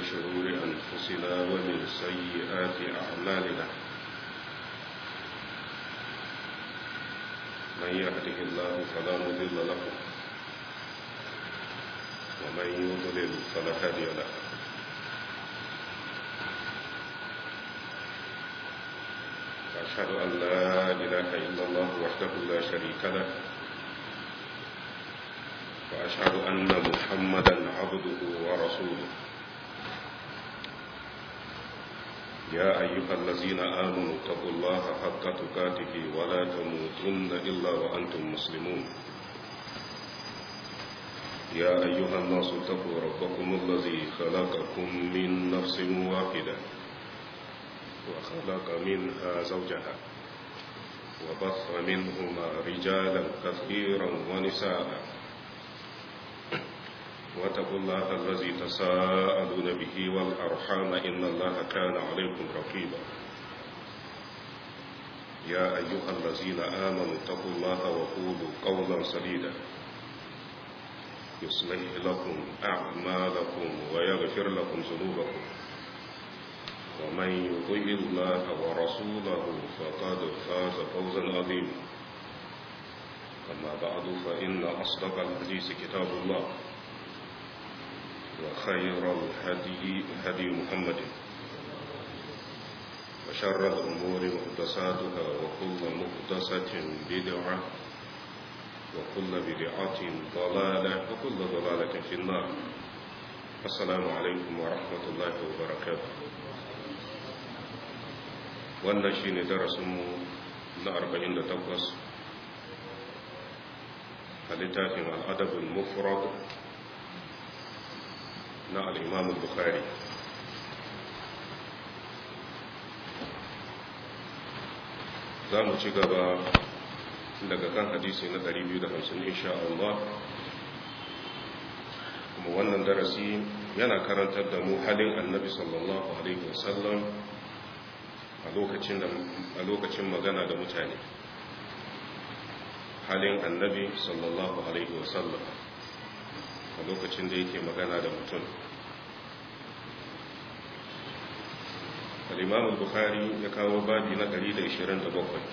شرور أنفسنا ومن سيئات أعمالنا من يهده الله فلا مضل له ومن يضلل فلا هادي له وأشهد أن لا إله إلا الله وحده لا شريك له وأشهد أن محمدا عبده ورسوله يا أيها الذين آمنوا اتقوا الله حق تقاته ولا تموتن إلا وأنتم مسلمون يا أيها الناس اتقوا ربكم الذي خلقكم من نفس واحدة وخلق منها زوجها وبث منهما رجالا كثيرا ونساء واتقوا الله الذي تساءلون به والأرحام إن الله كان عليكم رقيبا يا أيها الذين آمنوا اتقوا الله وقولوا قولا سديدا يصلح لكم أعمالكم ويغفر لكم ذنوبكم ومن يطيع الله ورسوله فقد فاز فوزا عظيما أما بعد فإن أصدق الحديث كتاب الله وخير الهدي هدي محمد وشر الأمور محدثاتها وكل محدثة بدعة وكل بدعة ضلالة وكل ضلالة في النار السلام عليكم ورحمة الله وبركاته wannan shi ne darasinmu na 48 a littafin al'adabin mufrad na al'imam bukhari za mu ci gaba daga kan hadisi na 250 insha Allah kuma wannan darasi yana karantar da mu halin annabi sallallahu alaihi wasallam a lokacin magana da mutane halin annabi sallallahu alaihi wasallam a lokacin da yake magana da mutum al-imam al-bukhari ya kawo babi na 127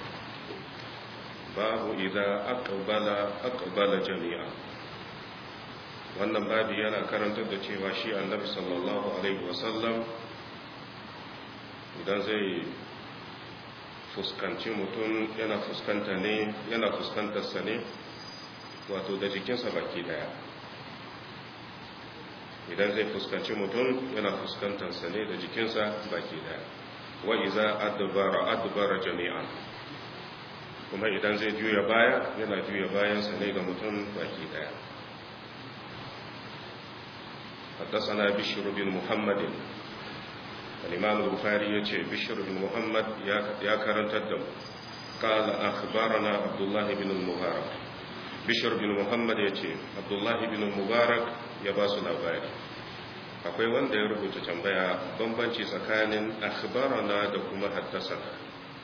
babu idan aqbala aqbala jami'a wannan babi yana karantar da cewa shi annabi sallallahu alaihi wasallam idan zai fuskanci mutum yana fuskanta ne yana fuskantarsa ne wato da jikinsa baki daya idan zai fuskanci mutum yana fuskantarsa ne da jikinsa baki daya wa iza adbara adbara jami'an kuma idan zai juya baya yana juya bayansa ne ga mutum baki daya حدثنا بشر بن محمد الإمام البخاري يتي بشر بن محمد يا كرنت الدم قال أخبرنا عبد الله بن المبارك بشر بن محمد يتي عبد الله بن المبارك يا باس الأباري akwai wanda ya rubuta tambaya bambanci tsakanin akhbarana da kuma haddasana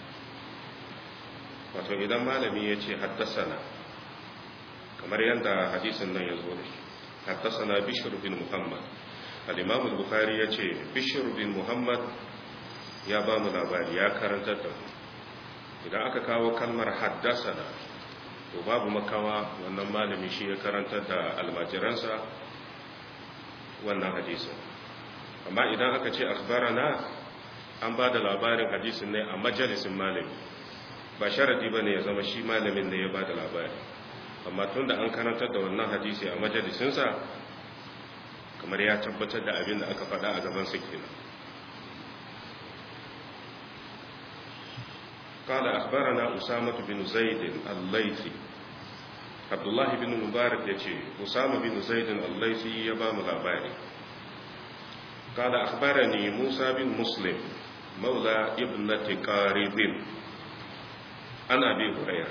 wato idan malami ya ce haddasana kamar yadda hadisin nan ya zo da shi haddasana bishir bin muhammad al-imam al-bukhari ya ce bishir bin muhammad ya ba mu labari ya karantar da mu idan aka kawo kalmar haddasana to babu makawa wannan malami shi ya karantar da almajiransa wannan hadisin amma idan aka ce akhbarana an ba da labarin hadisin ne a majalisin malami ba sharadi ba ne ya zama shi malamin ne ya ba da labari amma tun da an karantar da wannan hadisi a majalisinsa kamar ya tabbatar da abin da aka faɗa a gaban kenan قال أخبرنا أسامة بن زيد الليثي عبد الله بن مبارك يجي أسامة بن زيد الليثي يبام الأباري قال أخبرني موسى بن مسلم مولى ابنة قارب عن أبي هريرة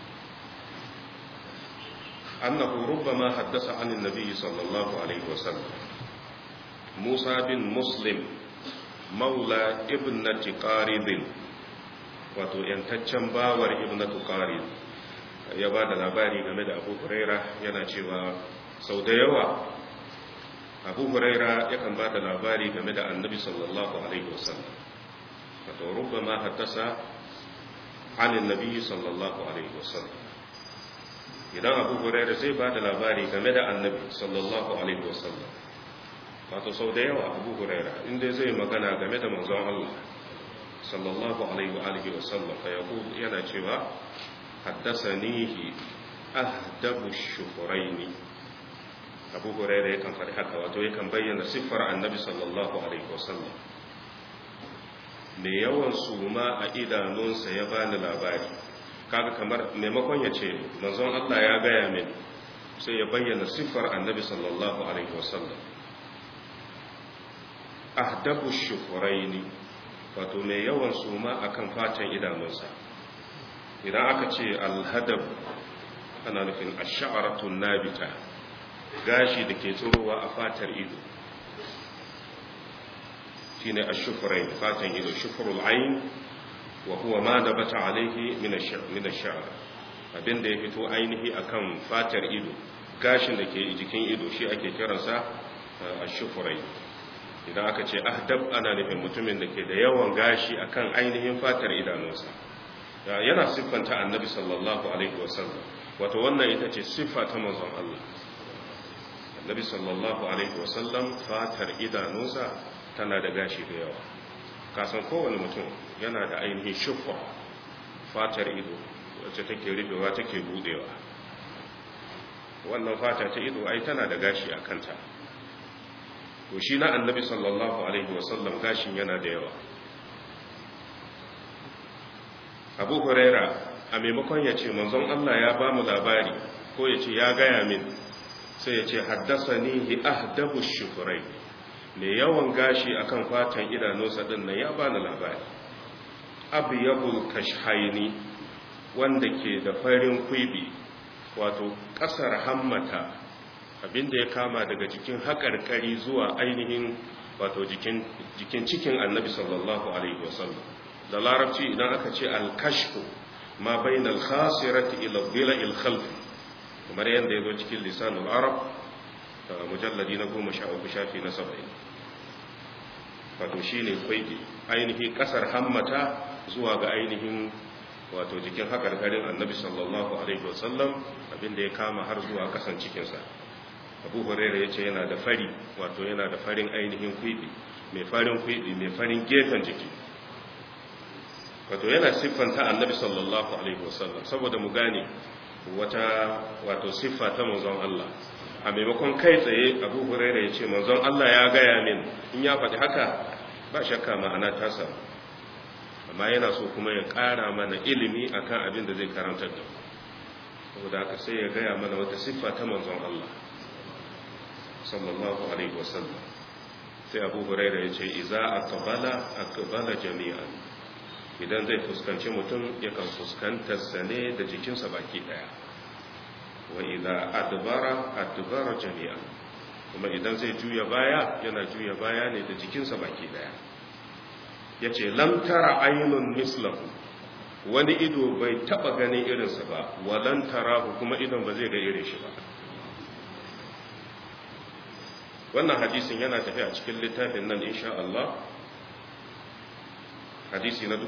أنه ربما حدث عن النبي صلى الله عليه وسلم موسى بن مسلم مولى ابنة قارب wato yantaccen bawar ibnatu qarid ya ba da labari game da abu huraira yana cewa sau da yawa abu huraira yakan ba da labari game da annabi sallallahu alaihi wasallam wato rubama haddasa anin nabi sallallahu alaihi wasallam idan abu huraira zai ba da labari game da annabi sallallahu alaihi wasallam wato sau da yawa abu huraira inda zai magana game da manzon Allah sallallahu alaihi wa alihi wasallam fa yaqul yana cewa haddasanihi ahdabu shufuraini abu huraira yakan faɗi haka wato yakan bayyana siffar annabi sallallahu alaihi wasallam mai yawan suma a idanunsa ya bani labari kaga kamar maimakon ya ce manzon Allah ya gaya min sai ya bayyana siffar annabi sallallahu alaihi wasallam ahdabu shufuraini wato mai yawan suma akan fatan idanunsa idan aka ce alhadab ana nufin ash-sha'ratun nabita gashi da ke tsirowa a fatar ido shine ash-shufrayn fatan ido shufrul ayn wa huwa ma nabata alayhi min min ash-sha'r abinda ya fito ainihi akan fatar ido gashin da ke jikin ido shi ake kiransa ash-shufrayn idan aka ce ahdab ana nufin mutumin da ke da yawan gashi akan ainihin fatar idanunsa yana siffanta annabi sallallahu alaihi wasallam wato wannan ita ce siffa ta manzon Allah annabi sallallahu alaihi wasallam fatar idanunsa tana da gashi da yawa kasan kowane mutum yana da ainihin shuffa fatar ido wacce take rufewa take budewa wannan fata ta ido ai tana da gashi a kanta to shi na annabi sallallahu alaihi wasallam gashin yana da yawa abu huraira a maimakon ya ce manzon Allah ya ba mu labari ko ya ce ya gaya min sai ya ce haddasa nihi ahdabu shufurai mai yawan gashi akan fatan idanunsa din nan ya bani labari abu yabul kashhaini wanda ke da farin kwibi wato kasar hammata abinda ya kama daga jikin haƙarƙari zuwa ainihin wato jikin cikin annabi sallallahu alaihi wasallam da larabci idan aka ce alkashfu ma bain alkhasirati ila dhila alkhalf kamar yadda yazo cikin lisanul arab mujalladi na 13 shafi na 70 wato shine kwaidi ainihin kasar hammata zuwa ga ainihin wato jikin hakarkarin annabi sallallahu alaihi wasallam abinda ya kama har zuwa kasan cikinsa abu huraira ya ce yana da fari wato yana da farin ainihin kwibi mai farin kwibi mai farin gefen jiki wato yana siffanta annabi sallallahu alaihi wasallam saboda mu gane wata wato siffa ta manzon Allah a maimakon kai tsaye abu huraira ya ce manzon Allah ya gaya min in ya faɗi haka ba shakka ma'ana ta samu amma yana so kuma ya ƙara mana ilimi akan abin da zai karantar da saboda haka sai ya gaya mana wata siffa ta manzon Allah sallallahu alaihi wasallam sai abu huraira ya ce iza aqbala aqbala jami'an idan zai fuskanci mutum yakan fuskantar sa ne da jikinsa baki daya wa idza adbara adbara jami'an kuma idan zai juya baya yana juya baya ne da jikinsa baki daya yace lam tara aynun mislahu wani ido bai taba ganin irinsa ba walan tarahu kuma idon ba zai ga irin shi ba wannan hadisin yana tafi a cikin littafin nan insha Allah hadisi na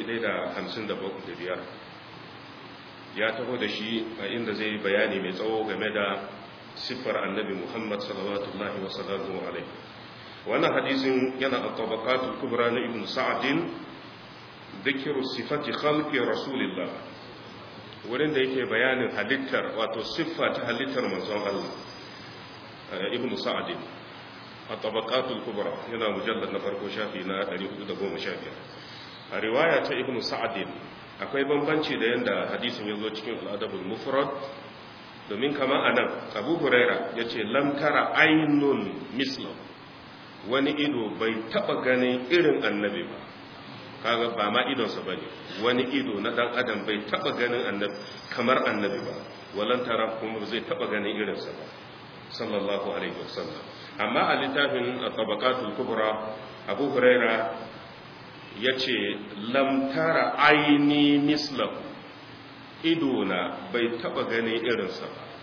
1155 ya taho da shi a inda zai bayani mai tsawo game da siffar annabi Muhammad sallallahu wa sallallahu alaihi wannan hadisin yana a tabaqatul kubra na ibn sa'din dhikru sifati khalqi rasulillah wurin da yake bayanin halittar wato siffa ta halittar manzon Allah ibn sa'd a tabaqatul kubra yana mujallad na farko shafi na 415 a riwaya ta ibn sa'd akwai bambanci da yanda hadisin yazo cikin al-adabul mufrad domin kama anan abu huraira yace lam tara aynun mislu wani ido bai taba ganin irin annabi ba kaga ba ma idonsa bane wani ido na dan adam bai taba ganin annabi kamar annabi ba walan tara kuma zai taba ganin irinsa ba sallallahu alaihi wasallam amma a littafin tabaqatul kubra abu huraira yace lam tara aini mislahu idona bai taba ganin irinsa ba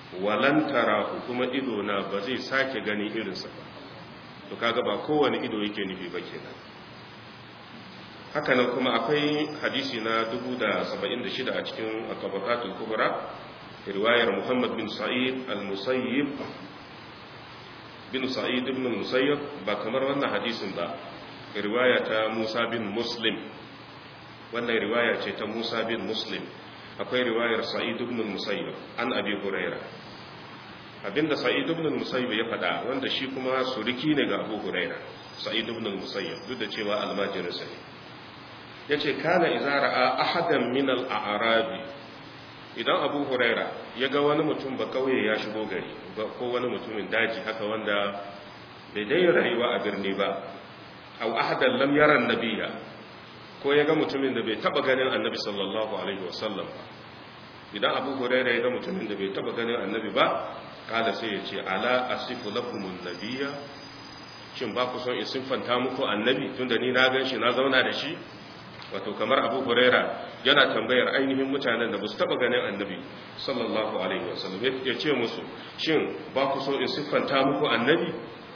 walan tarahu kuma ido na ba zai sake gani irinsa ba to kaga ba kowane ido yake nufi ba kenan hakanan kuma akwai hadisi na 1076 a cikin al-tabaqatul kubra riwayar Muhammad bin Sa'id al-Musayyib bin Sa'id ibn al-Musayyib ba kamar wannan hadisin ba riwaya ta Musa bin Muslim wannan riwaya ce ta Musa bin Muslim akwai riwayar Sa'id ibn al-Musayyib an Abi Hurairah abinda Sa'id ibn al-Musayyib ya faɗa wanda shi kuma suriki ne ga Abu Hurairah Sa'id ibn al-Musayyib duk da cewa almajirin sa ne yace kana idza ra'a ahadan min al-a'rabi idan Abu Hurairah ya ga wani mutum ba kauye ya shigo gari ko wani mutumin daji haka wanda bai dai rayuwa a birni ba aw ahadan lam yara an-nabiyya ko ya ga mutumin da bai taba ganin annabi sallallahu alaihi wasallam ba idan abu huraira ya ga mutumin da bai taba ganin annabi ba kala sai ya ce ala asifu lakumun nabiyya shin ba ku son in siffanta muku annabi tunda ni na gan shi na zauna da shi wato kamar abu huraira yana tambayar ainihin mutanen da ba su taba ganin annabi sallallahu alaihi wasallam ya ce musu shin ba ku so in siffanta muku annabi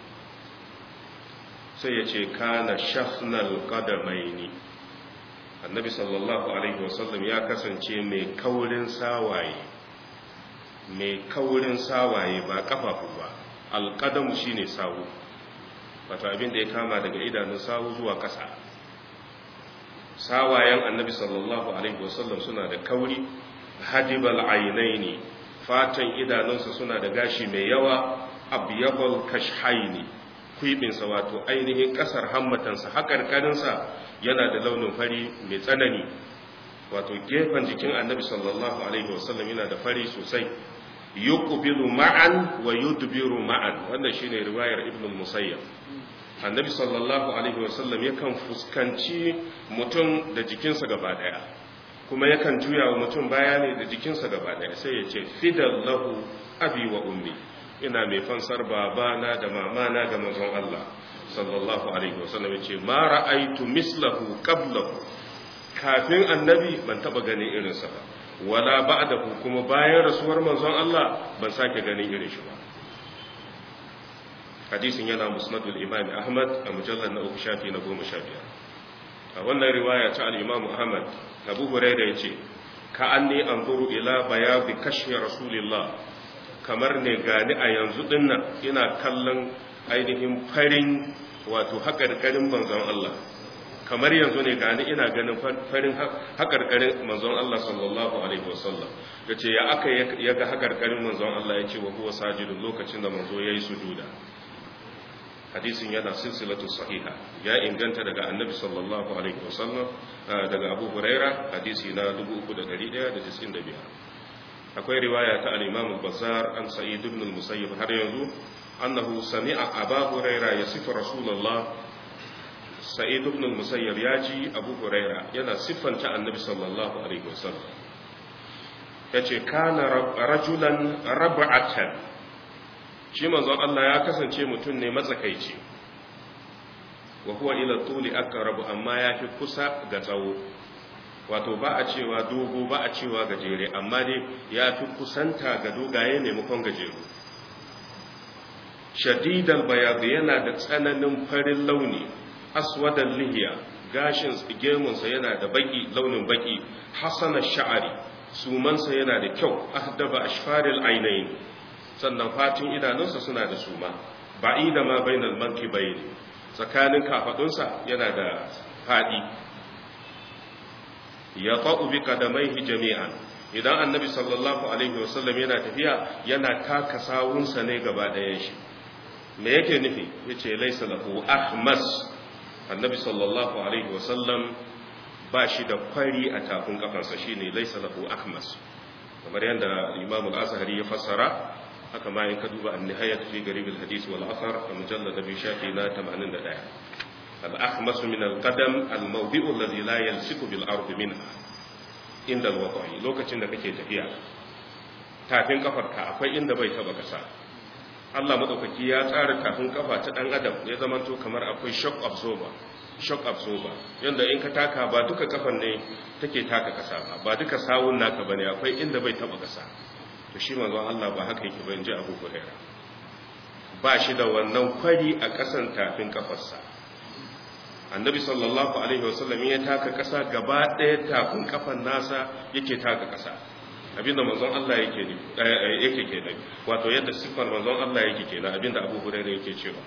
sai ya ce kana shafnal qadamaini annabi sallallahu alaihi wasallam ya kasance mai kaurin sawaye mai kaurin sawaye ba kafafu ba alqadamu shine sawu wato abin da ya kama daga idanun sawu zuwa ƙasa sawayen annabi sallallahu alaihi wasallam suna da kauri hadibal ainaini fatan idanunsa suna da gashi mai yawa abyabal kashhaini kwibinsa wato ainihin kasar hammatansa haƙarƙarinsa yana da launin fari mai tsanani wato gefen jikin annabi sallallahu alaihi wasallam yana da fari sosai yuqbilu ma'an wa yudbiru ma'an wannan shine riwayar ibn musayyab annabi sallallahu alaihi wasallam yakan fuskanci mutum da jikinsa gaba daya kuma yakan juya wa mutum baya ne da jikinsa gaba daya sai ya ce fidallahu abi wa ummi ina mai fansar babana da mamana ga manzon Allah sallallahu alaihi wasallam yace ma ra'aitu mislahu qablahu kafin annabi ban taba ganin irinsa ba wala ba'dahu kuma bayan rasuwar manzon Allah ban sake ganin irin shi ba hadisin yana musnadul imam ahmad a mujallar na uku shafi na goma sha biyar a wannan riwaya ta al-imam ahmad abu hurairah yace ka anni anzuru ila bayabi kashfi rasulillah kamar ne gani a yanzu dinnan ina kallon ainihin farin wato haƙarƙarin manzon Allah kamar yanzu ne gani ina ganin farin haƙarƙarin manzon Allah sallallahu alaihi wasallam yace ya aka ya ga haƙarƙarin manzon Allah yace wa huwa sajidun lokacin da manzo yayi sujuda hadisin yana silsilatu sahiha ya inganta daga annabi sallallahu alaihi wasallam daga abu huraira hadisi na 3195 akwai riwaya ta al-imam al-bazzar an sa'id ibn al-musayyib har yanzu annahu sami'a aba huraira yasifu rasulullah sa'id ibn al-musayyib yaji abu huraira yana siffanta annabi sallallahu alaihi wasallam yace kana rajulan rab'atan shi manzon Allah ya kasance mutum ne matsakaici wa huwa ila tuli aqrabu amma yafi kusa ga tsawo wato ba a cewa dogo ba a cewa gajere amma dai yafi kusanta ga dogaye ne mukon gajeru shadidal bayad yana da tsananin farin launi aswadal lihiya gashin gemunsa yana da baki launin baki hasana sha'ari sumansa yana da kyau ahdaba ashfaril ainain sannan fatin idanunsa suna da suma ba'i da ma bainal manki bayni tsakanin kafadunsa yana da fadi ya ta'u bi qadamaihi jami'an idan annabi sallallahu alaihi wasallam yana tafiya yana taka sawunsa ne gaba ɗayan shi me yake nufi yace laysa lahu ahmas annabi sallallahu alaihi wasallam ba shi da kwari a tafin kafansa shine laysa lahu ahmas kamar yadda imam al-azhari ya fassara haka ma in ka duba an-nihayat fi garib al-hadith wal athar a mujallad bi shafi na 81 al-ahmas min al-qadam al-mawdi'u alladhi la yalsiku bil ard minha inda al-waqi lokacin da kake tafiya tafin kafarka akwai inda bai taba kasa Allah madaukaki ya tsara tafin kafa ta dan adam ya zamanto kamar akwai shock absorber shock absorber yanda in ka taka ba duka kafan ne take taka kasa ba ba duka sawun naka bane akwai inda bai taba kasa to shi manzon Allah ba haka yake ba inji Abu Hurairah ba shi da wannan kwari a ƙasan tafin kafarsa annabi sallallahu alaihi wasallam ya taka ƙasa gaba ɗaya tafin kafan nasa yake taka ƙasa abinda manzon Allah yake ne yake kenan wato yadda sifar manzon Allah yake kenan abinda Abu Hurairah yake cewa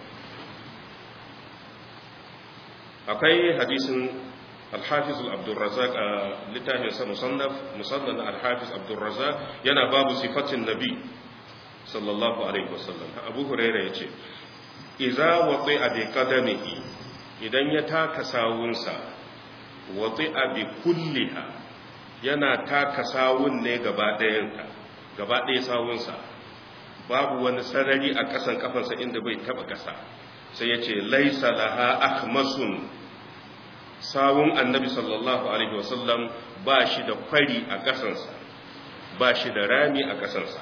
akwai hadisin Al-Hafiz Abdul Razzaq a littafin sa musannaf musannad Al-Hafiz Abdul Razzaq yana babu sifatin Nabi sallallahu alaihi wasallam Abu Hurairah yace idza wati'a bi qadamihi idan ya taka sawunsa wati'a bi kulliha yana taka sawun ne gaba ɗayanta gaba ɗaya sawunsa babu wani sarari a ƙasan kafansa inda bai taɓa ƙasa sai ya ce laisa laha akhmasun sawun annabi sallallahu alaihi wasallam ba shi da kwari a ƙasansa ba shi da rami a ƙasansa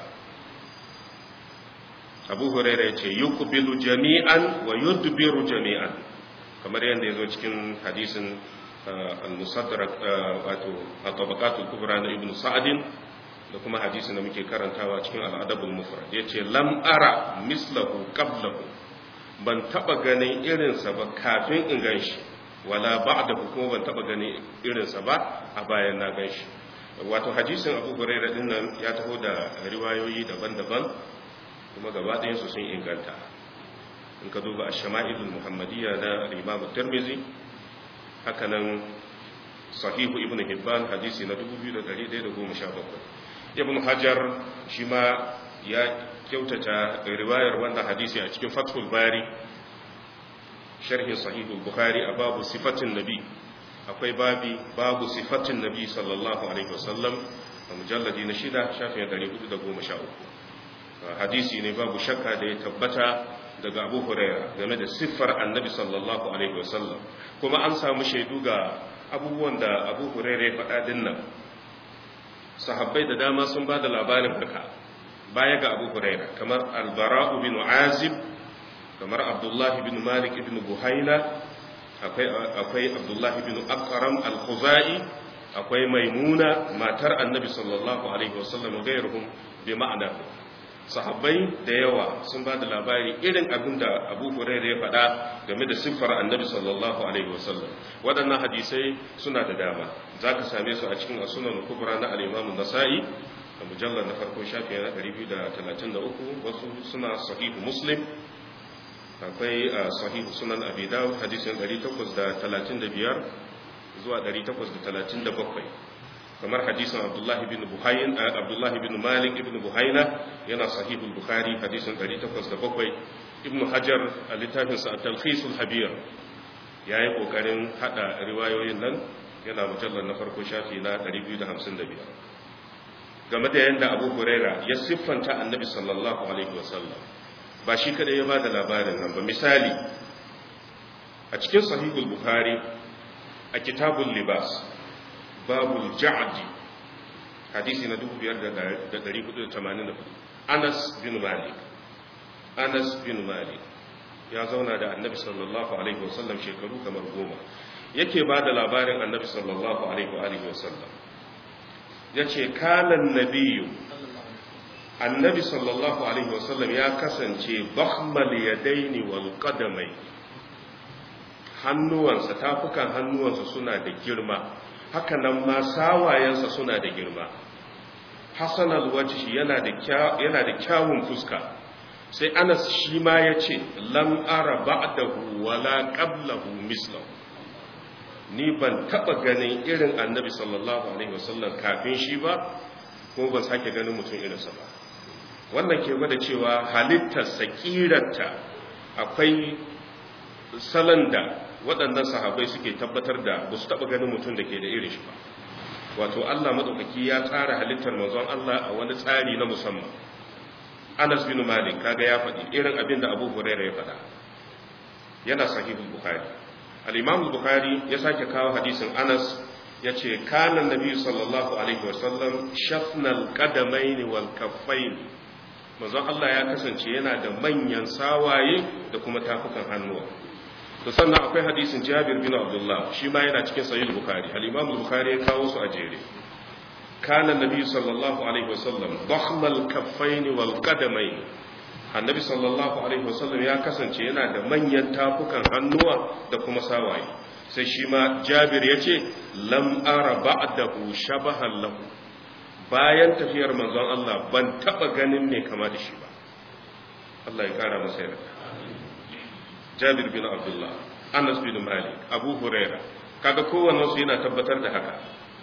abu huraira ya ce yuqbilu jami'an wa yudbiru jami'an kamar yadda ya zo cikin hadisin al-musaddarak wato at-tabaqatul kubra na ibnu sa'd da kuma hadisin da muke karantawa cikin al-adabul mufrad yace lam ara mislahu qablahu ban taba ganin irin sa ba kafin in ganshi wala ba'da kuma ban taba ganin irin sa ba a bayan na ganshi wato hadisin Abu Hurairah din nan ya taho da riwayoyi daban-daban kuma gaba ɗayan su sun inganta in ka duba ash-shama'ilul muhammadiyya na Imam Tirmidhi haka nan sahihu ibn hibban hadisi na 2117 ibn hajar shi ma ya kyautata riwayar wannan hadisi a cikin fathul bari sharhin sahihul bukhari a babu sifatin nabi akwai babi babu sifatin nabi sallallahu alaihi wasallam a mujalladi na shida shafin 413 hadisi ne babu shakka da ya tabbata daga abu huraira game da siffar annabi sallallahu alaihi wasallam kuma an samu shaidu ga abubuwan da abu huraira ya faɗa dinnan sahabbai da dama sun ba da labarin haka baya ga abu huraira kamar albara'u bin azib kamar abdullahi bin malik ibn buhaina akwai abdullahi bin akram al-khuzai akwai maimuna matar annabi sallallahu alaihi wasallam gairuhum bi ma'ana sahabbai da yawa sun ba da labari irin abin da abu huraira ya faɗa game da siffar annabi sallallahu alaihi wasallam waɗannan hadisai suna da dama za ka same su a cikin asunan kubra na al'imamu nasa'i a mujallar na farko shafi na 233 wasu suna sahihu muslim akwai sahihu sunan abi dawud hadisin 835 zuwa 837 kamar hadisin abdullahi bin buhayin abdullahi bin malik ibn buhaina yana sahihul bukhari hadisin 807 ibn hajar a littafinsa a talkhisul habir ya yi kokarin hada riwayoyin nan yana mujallar na farko shafi na 255 game da yadda abu huraira ya siffanta annabi sallallahu alaihi wasallam ba shi kada ya ba da labarin nan ba misali a cikin sahihul bukhari a kitabul libas babul ja'di hadisi na 5484 Anas bin Malik Anas bin Malik ya zauna da Annabi sallallahu alaihi wasallam shekaru kamar goma yake ba da labarin Annabi sallallahu alaihi wasallam yace kanan nabiyyu Annabi sallallahu alaihi wasallam ya kasance bakhmal yadaini wal qadamai hannuwansa tafukan hannuwansa suna da girma haka nan ma sawayensa suna da girma hassan alwajishi yana da kyawun fuska sai anas shi ma ya ce lam ara ba'dahu wala qablahu mislahu ni ban taba ganin irin annabi sallallahu alaihi wasallam kafin shi ba kuma ban sake ganin mutum irinsa ba wannan ke gwada cewa halittar sakirarta akwai salon da waɗannan sahabai suke tabbatar da ba su taɓa ganin mutum da ke da irin shi ba wato Allah maɗaukaki ya tsara halittar manzon Allah a wani tsari na musamman Anas bin Malik kaga ya faɗi irin abin da Abu Hurairah ya faɗa yana sahihul Bukhari al-Imam Bukhari ya sake kawo hadisin Anas yace kana nabi sallallahu alaihi wasallam shafnal qadamain wal kaffain manzon Allah ya kasance yana da manyan sawaye da kuma tafukan hannuwa to sannan akwai hadisin Jabir bin Abdullah shi ma yana cikin sahih Bukhari al-Imam Bukhari ya kawo su a jere kana nabi sallallahu alaihi wasallam dakhmal kaffaini wal qadamaini annabi sallallahu alaihi wasallam ya kasance yana da manyan tafukan hannuwa da kuma sawaye sai shi ma jabir ya ce lam ara ba'dahu shabahan lahu bayan tafiyar manzon Allah ban taba ganin mai kama da shi ba Allah ya kara masa yarda Jabir bin Abdullah Anas bin Malik Abu Huraira kaga kowanne su yana tabbatar da haka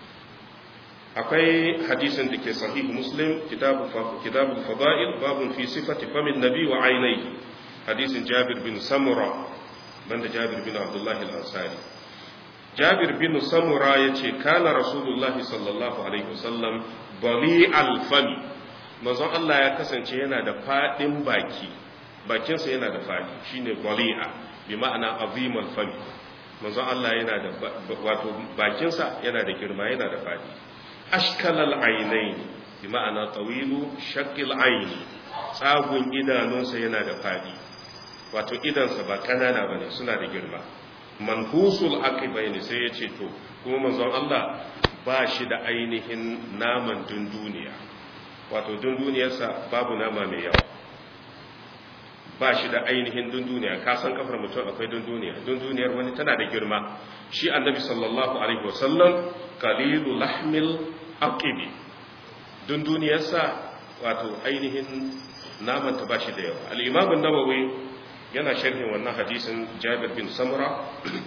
akwai hadisin da ke sahih Muslim kitabu kitabul fada'il babun fi sifati famin nabi wa ainihi hadisin Jabir bin Samura banda Jabir bin Abdullah al-Ansari Jabir bin Samura yace kana Rasulullah sallallahu alaihi wasallam bali al-fami manzon Allah ya kasance yana da fadin baki bakinsa yana da fadi shine bali'a bi ma'ana azimul fami manzon Allah yana da wato bakinsa yana da girma yana da fadi ashkalal ainain bi ma'ana tawilu shakil aini tsagun idanunsa yana da fadi wato idansa ba kanana bane suna da girma manhusul aqibaini sai ya ce to kuma manzon Allah ba shi da ainihin naman dunduniya wato dunduniyarsa babu nama mai yawa ba shi da ainihin dunduniya ka san kafar mutum akwai dunduniya dunduniyar wani tana da girma shi annabi sallallahu alaihi wasallam qalilu lahmil aqibi dunduniyarsa wato ainihin naman ta bashi da yawa al-imam an-nawawi yana sharhin wannan hadisin Jabir bin Samura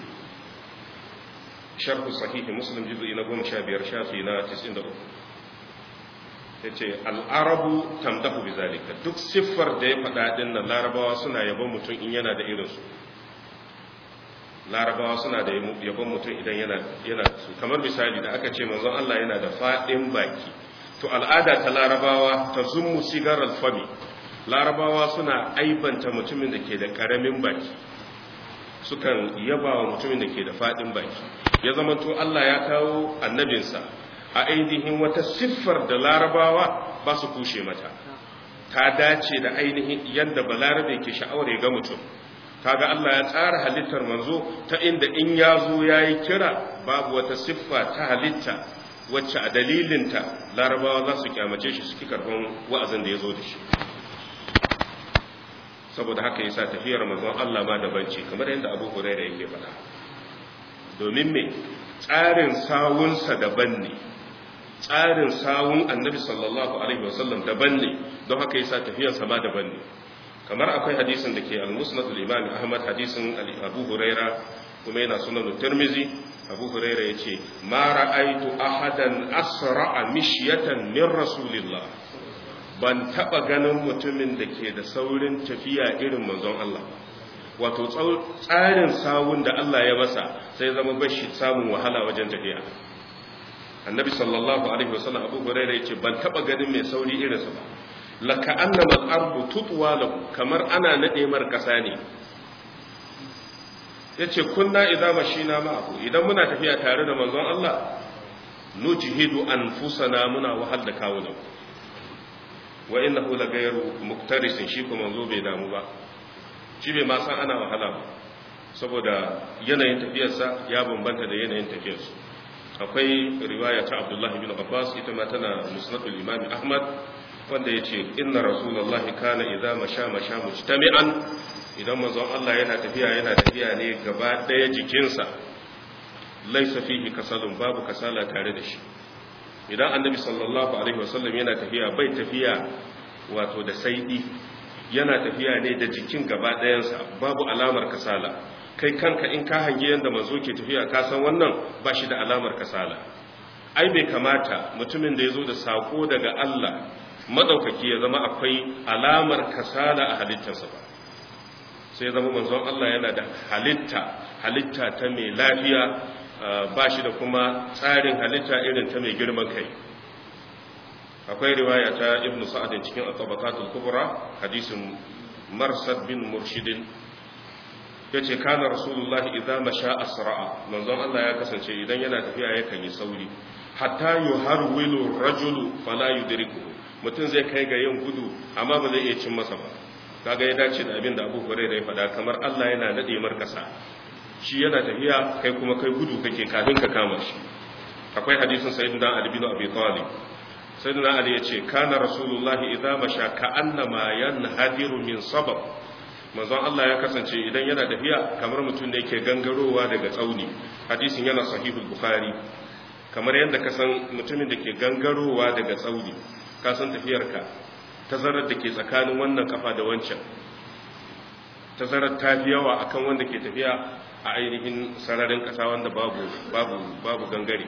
sharh sahih muslim juz'i na 15 shafi na 93 ya ce al'arabu tamdahu bi zalika duk siffar da ya faɗa ɗin nan larabawa suna yabon mutum in yana da irinsu larabawa suna da yabon mutum idan yana su kamar misali da aka ce manzon Allah yana da faɗin baki to al'ada ta larabawa ta zummu sigar alfami larabawa suna aibanta mutumin da ke da ƙaramin baki sukan yaba wa mutumin da ke da faɗin baki ya zama to Allah ya kawo annabinsa a ainihin wata siffar da larabawa ba su kushe mata ta dace da ainihin yadda balarabe ke sha'awar ya ga mutum kaga Allah ya tsara halittar manzo ta inda in ya zo ya yi kira babu wata siffa ta halitta wacce a dalilinta larabawa za su kyamace shi suke karfin wa'azin da ya zo da shi saboda haka yasa tafiyar manzon Allah ma daban ce kamar yadda Abu Hurairah yake faɗa domin me tsarin sawunsa daban ne tsarin sawun annabi sallallahu alaihi wasallam daban ne don haka yasa tafiyarsa ma daban ne kamar akwai hadisin da ke al-musnad al-imam ahmad hadisin abu huraira kuma yana sunan tirmizi abu huraira yace ma ra'aitu ahadan asra'a mishyatan min rasulillah ban taba ganin mutumin da ke da saurin tafiya irin manzon Allah wato tsarin sawun da Allah ya masa sai zama bashi samun wahala wajen tafiya annabi sallallahu alaihi wasallam abu hurairah yace ban taba ganin mai sauri irinsa ba laka annama al-ardu tutwa lahu kamar ana nade mar kasa ne yace kunna idza mashina ma'ahu idan muna tafiya tare da manzon Allah nujhidu anfusana muna wahal da kawunan wa innahu la ghayru muktarisin shi kuma manzo bai damu ba shi bai ma san ana wahala ba saboda yanayin tafiyarsa ya bambanta da yanayin tafiyarsu akwai riwaya ta abdullahi bin abbas ita ma tana musnadul imam ahmad wanda ya ce inna rasulullahi kana idza masha masha mujtami'an idan manzon Allah yana tafiya yana tafiya ne gaba daya jikinsa laisa fihi kasalun babu kasala tare da shi idan annabi sallallahu alaihi wasallam yana tafiya bai tafiya wato da saidi yana tafiya ne da jikin gaba dayansa babu alamar kasala kai kanka in ka hangi yadda manzo ke tafiya ka san wannan ba shi da alamar kasala ai bai kamata mutumin da ya zo da sako daga Allah madaukaki ya zama akwai alamar kasala a halittarsa ba sai zama manzon Allah yana da halitta halitta ta mai lafiya ba shi da kuma tsarin halitta irin ta mai girman kai akwai riwaya ta ibn sa'adin cikin at-tabaqatul kubra hadisin marsad bin murshidin yace kana rasulullahi idza masha asra'a manzon Allah ya kasance idan yana tafiya yakan yi sauri hatta yuharwilu rajulu fala yudriku mutum zai kai ga yin gudu amma ba zai iya cin masa ba kaga ya dace da abin da Abu Hurairah ya faɗa kamar Allah yana nade markasa shi yana tafiya kai kuma kai gudu kake kafin ka kama shi akwai hadisin sayyidina ali bin abi talib sayyidina ali yace kana rasulullahi idza masha ka'annama yanhadiru min sabab manzon Allah ya kasance idan yana tafiya kamar mutum da yake gangarowa daga tsauni hadisin yana sahihul bukhari kamar yadda ka san mutumin da ke gangarowa daga tsauni ka san tafiyarka tazarar da ke tsakanin wannan kafa da wancan tazarar ta fi yawa akan wanda ke tafiya a ainihin sararin kasa wanda babu babu babu gangare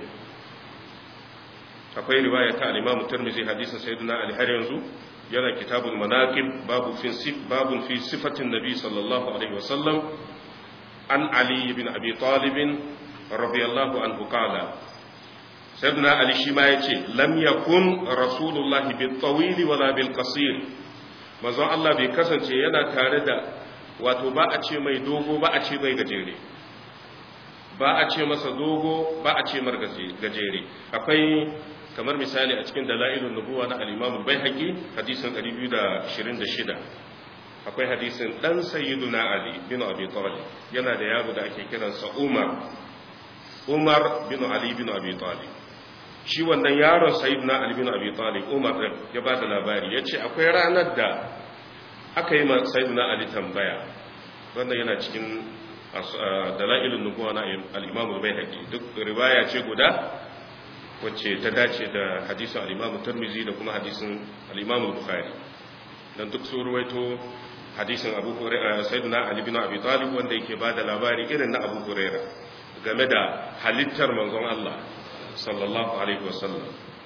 akwai riwaya ta al-Imam Tirmidhi hadisin Sayyidina Ali har yanzu yana kitabul manaqib babu fi sif babun fi sifatin nabi sallallahu alaihi wasallam an Ali ibn Abi Talib radiyallahu anhu qala sayyidina Ali shi ma yace lam yakun rasulullahi bil tawil wala bil qasir manzo Allah bai kasance yana tare da wato ba a ce mai dogo ba a ce mai gajere ba a ce masa dogo ba a ce mar gajere akwai kamar misali a cikin dalailun nubuwa na al-Imam al-Baihaqi hadisin 226 akwai hadisin dan sayyiduna Ali bin Abi Talib yana da yaro da ake kiransa Umar Umar bin Ali bin Abi Talib shi wannan yaron sayyiduna Ali bin Abi Talib Umar ya ba da labari yace akwai ranar da aka yi ma sayyiduna Ali tambaya wannan yana cikin dalailun nubuwa na al-Imam al-Baihaqi duk riwaya ce guda wacce ta dace da hadisin al-Imam Tirmidhi da kuma hadisin al-Imam Bukhari dan duk su ruwaito hadisin Abu Hurairah Sayyidina Ali bin Abi Talib wanda yake bada labari irin na Abu Hurairah game da halittar manzon Allah sallallahu alaihi wasallam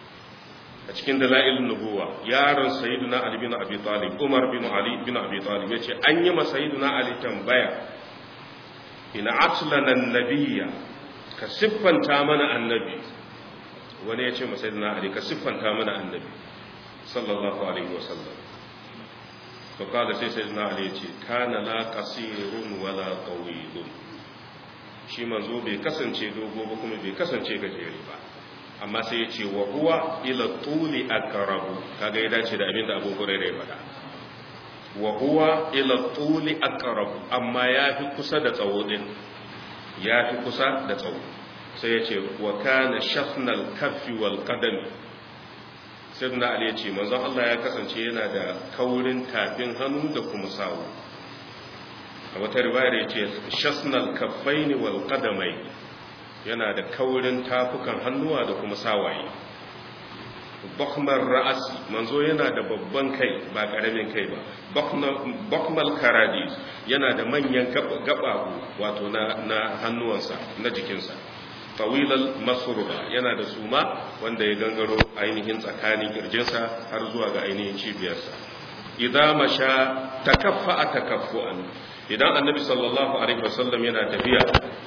a cikin dalailun nubuwa yaron Sayyidina Ali bin Abi Talib Umar bin Ali bin Abi Talib yace an yi ma Sayyidina Ali tambaya ina atlana an-nabiyya ka siffanta mana annabi wani ya ce masai na ali ka siffanta mana annabi sallallahu alaihi wasallam to kada sai sai na ali ya ce kana la qasirun wala tawilun shi manzo bai kasance dogo ba kuma bai kasance gajere ba amma sai ya ce wa huwa ila tuli aqrabu kaga ya dace da abin da Abu Hurairah ya faɗa wa huwa ila tuli aqrabu amma yafi kusa da tsawo din yafi kusa da tsawo sai ya ce wa kana shafnal kaffi wal qadam sayyidina ali ya ce manzon Allah ya kasance yana da kaurin tafin hannu da kuma sawu a wata riwayar ya ce shafnal kaffaini wal qadamai yana da kaurin tafukan hannuwa da kuma sawaye bakmar ra'asi manzo yana da babban kai ba karamin kai ba bakmal karadis yana da manyan gababu wato na hannuwansa na jikinsa tawilal masurba yana da suma wanda ya gangaro ainihin tsakanin kirjinsa har zuwa ga ainihin cibiyarsa idan masha takaffa a takaffu'an idan annabi sallallahu alaihi wasallam yana tafiya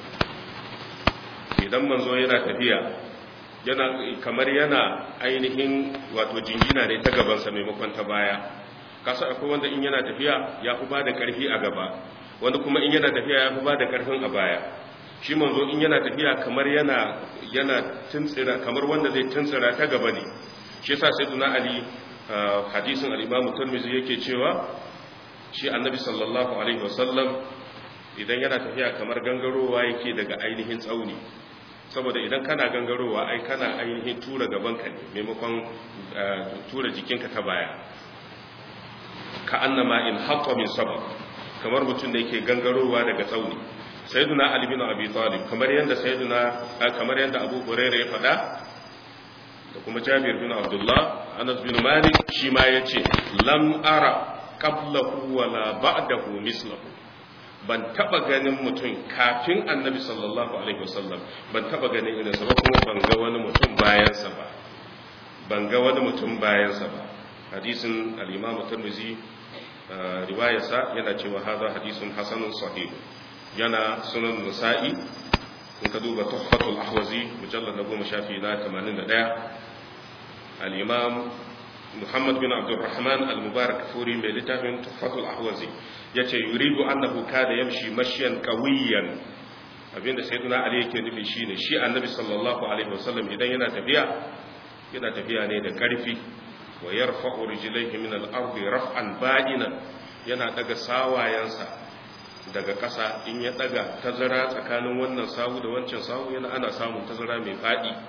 idan manzo yana tafiya yana kamar yana ainihin wato jingina ne ta gabansa maimakon ta baya kasa akwai wanda in yana tafiya ya fi ba da karfi a gaba wanda kuma in yana tafiya ya fi ba da karfin a baya shi manzo in yana tafiya kamar yana yana tuntsira kamar wanda zai tuntsira ta gaba ne shi yasa sayyiduna ali hadisin al-imam tirmidhi yake cewa shi annabi sallallahu alaihi wasallam idan yana tafiya kamar gangarowa yake daga ainihin tsauni saboda idan kana gangarowa ai kana ainihin tura gaban ka ne maimakon tura jikinka ta baya ka annama in haqqa min sabab kamar mutum da yake gangarowa daga tsauni sayyiduna ali bin abi talib kamar yanda sayyiduna kamar yanda abu hurairah ya faɗa da kuma jabir bin abdullah anas bin malik shi ma yace lam ara qablahu wala ba'dahu mislahu ban taba ganin mutum kafin annabi sallallahu alaihi wasallam ban taba ganin irin sa ba kuma ban ga wani mutum bayan sa ba ban ga wani mutum bayan sa ba hadisin al-imam tirmidhi riwayarsa yana cewa hadha hadisun hasanun sahih yana sunan nasa'i in ka duba tuhfatul ahwazi mujallad na goma shafi na 81 al-imam muhammad bin abdurrahman al-mubarak furi mai littafin tuhfatul ahwazi yace yuridu annahu kada yamshi mashyan qawiyan abinda sayyidina ali yake nufi shine shi annabi sallallahu alaihi wasallam idan yana tafiya yana tafiya ne da karfi wa yarfa'u rijlaihi min al-ardi raf'an ba'inan yana daga sawayansa daga ƙasa in ya daga tazara tsakanin wannan sawu da wancan sawu yana ana samun tazara mai fadi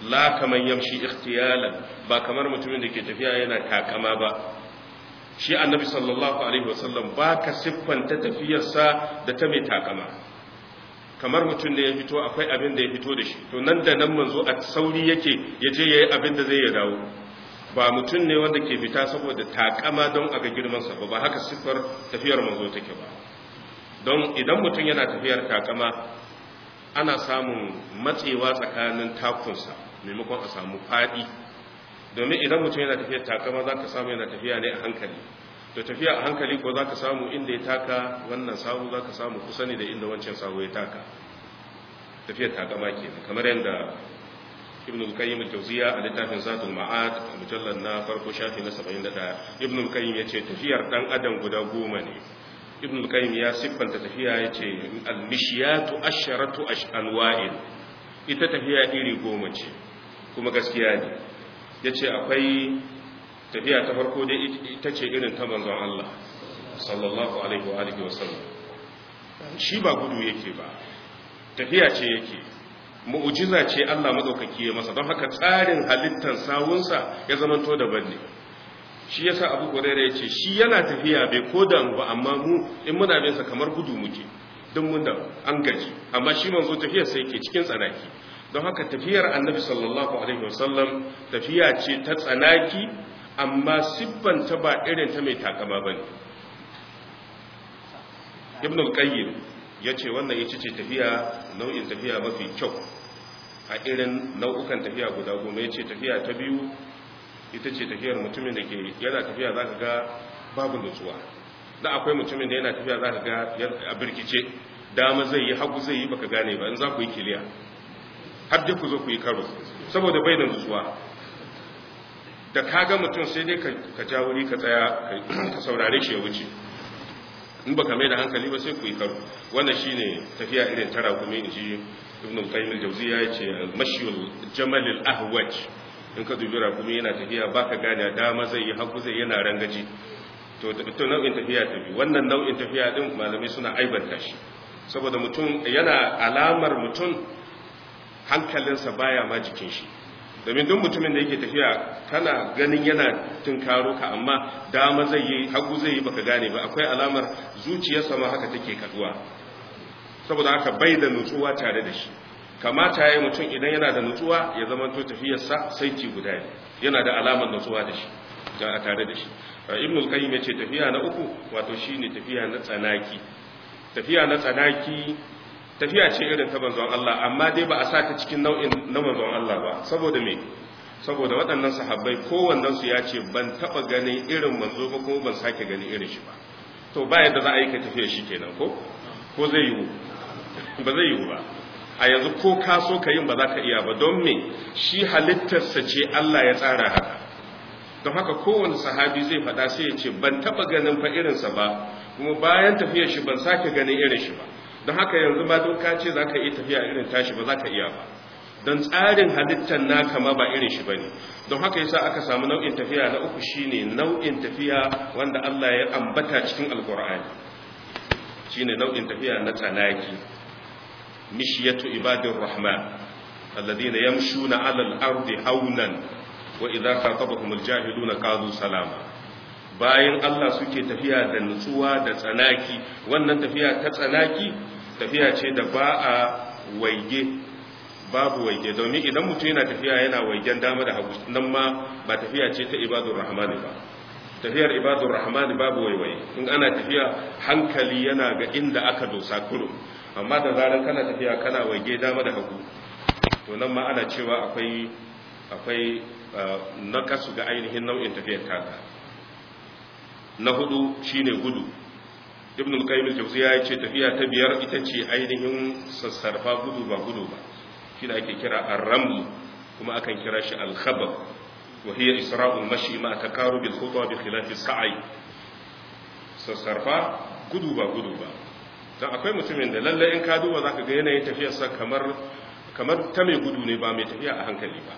la kaman yamshi ikhtiyalan ba kamar mutumin da ke tafiya yana takama ba shi annabi sallallahu alaihi wasallam ba ka siffanta tafiyarsa da ta mai takama kamar mutum da ya fito akwai abin da ya fito da shi to nan da nan manzo a sauri yake ya je ya yi abin da zai ya dawo ba mutum ne wanda ke fita saboda takama don a ga girmansa ba ba haka siffar tafiyar manzo take ba don idan mutum yana tafiyar takama ana samun matsewa tsakanin takunsa maimakon a samu faɗi domin idan mutum yana tafiyar takama za ka samu yana tafiya ne a hankali to tafiya a hankali ko za ka samu inda ya taka wannan sawu za ka samu kusa ne da inda wancan sawu ya taka tafiyar takama ke kamar yadda ibn al-qayyim al-jawziya a littafin zatul ma'ad a mujallar na farko shafi na 71 ibn al-qayyim yace tafiyar dan adam guda goma ne ibn al-qayyim ya siffanta tafiya yace al-mishyatu asharatu anwa'in ita tafiya iri goma ce kuma gaskiya ne yace akwai tafiya ta farko dai ita ce irin ta manzon Allah sallallahu alaihi wa alihi wasallam shi ba gudu yake ba tafiya ce yake mu'jiza ce Allah madaukaki ya masa don haka tsarin halittar sawunsa ya zamanto daban ne shi yasa Abu Hurairah yace shi yana tafiya bai koda mu ba amma mu in muna bin sa kamar gudu muke don mun da an gaji amma shi manzo tafiyar sai yake cikin tsanaki don haka tafiyar Annabi sallallahu alaihi wasallam tafiya ce ta tsanaki amma siffanta ba irin ta mai takama bane Ibn al-Qayyim ya ce wannan ita ce tafiya nau'in tafiya mafi kyau a irin nau'ukan tafiya guda goma ya ce tafiya ta biyu ita ce tafiyar mutumin da ke yana tafiya za ka ga babu nutsuwa da akwai mutumin da yana tafiya za ka ga a birkice dama zai yi hagu zai yi baka gane ba in za ku yi kiliya har dai ku zo ku yi karo saboda bai da nutsuwa da ka ga mutum sai dai ka ja wuri ka tsaya ka saurare shi ya wuce in baka mai da hankali ba sai ku yi karo wannan shine tafiya irin tara kuma in ji ibn al-qayyim al-jawziyya yace al-mashyul jamal al-ahwaj in ka dubi rakumi yana tafiya baka gane dama zai yi hagu zai yana rangaji to to nau'in tafiya ta biyu wannan nau'in tafiya din malamai suna aibanta shi saboda mutum yana alamar mutum hankalinsa baya ma jikin shi domin duk mutumin da yake tafiya kana ganin yana tunkaro ka amma dama zai yi hagu zai yi baka gane ba akwai alamar zuciyarsa ma haka take kaduwa saboda haka bai da nutsuwa tare da shi kamata yayi mutum idan yana da nutsuwa ya zama to tafiyarsa saiti guda ne yana da alamar nutsuwa da shi a tare da shi ibn al-qayyim yace tafiya na uku wato shine tafiya na tsanaki tafiya na tsanaki tafiya ce irin ta manzon Allah amma dai ba a sa ta cikin nau'in na manzon Allah ba saboda me saboda waɗannan sahabbai kowannen su ya ce ban taba ganin irin manzo ba kuma ban sake ganin irin shi ba to ba yadda za a yi ka tafiya shi kenan ko ko zai yiwu ba zai yiwu ba a yanzu ko ka so ka yin ba za ka iya ba don me shi halittarsa ce Allah ya tsara haka don haka kowane sahabi zai faɗa sai ya ce ban taɓa ganin fa irinsa ba kuma bayan tafiyar shi ban sake ganin irin shi ba don haka yanzu ma don ka ce za ka iya tafiya irin tashi ba za ka iya ba don tsarin halittar naka ma ba irin shi ba ne don haka yasa aka samu nau'in tafiya na uku shine nau'in tafiya wanda Allah ya ambata cikin alkur'ani shine nau'in tafiya na tsanaki mishiyatu ibadir rahman alladhina yamshuna 'alal ardi haunan wa idza khatabahumul jahiluna qalu salama bayan Allah suke tafiya da nutsuwa da tsanaki wannan tafiya ta tsanaki tafiya ce da ba a waige babu waige domin idan mutum yana tafiya yana waigen dama da hagu nan ma ba tafiya ce ta ibadur rahmani ba tafiyar ibadur rahmani babu waiwaye in ana tafiya hankali yana ga inda aka dosa kurum amma da zarar kana tafiya kana waige dama da hagu to nan ma ana cewa akwai akwai nakasu ga ainihin nau'in tafiyar taka na hudu shine gudu ibn al-qayyim al-jawziya ya ce tafiya ta biyar ita ce ainihin sassarfa gudu ba gudu ba shi da ake kira ar-raml kuma akan kira shi al-khabab wa hiya isra'ul mashi ma taqarub al-khutwa bi khilaf as-sa'i sassarfa gudu ba gudu ba dan akwai mutumin da lalle in ka duba zaka ga yanayin tafiyarsa kamar kamar ta mai gudu ne ba mai tafiya a hankali ba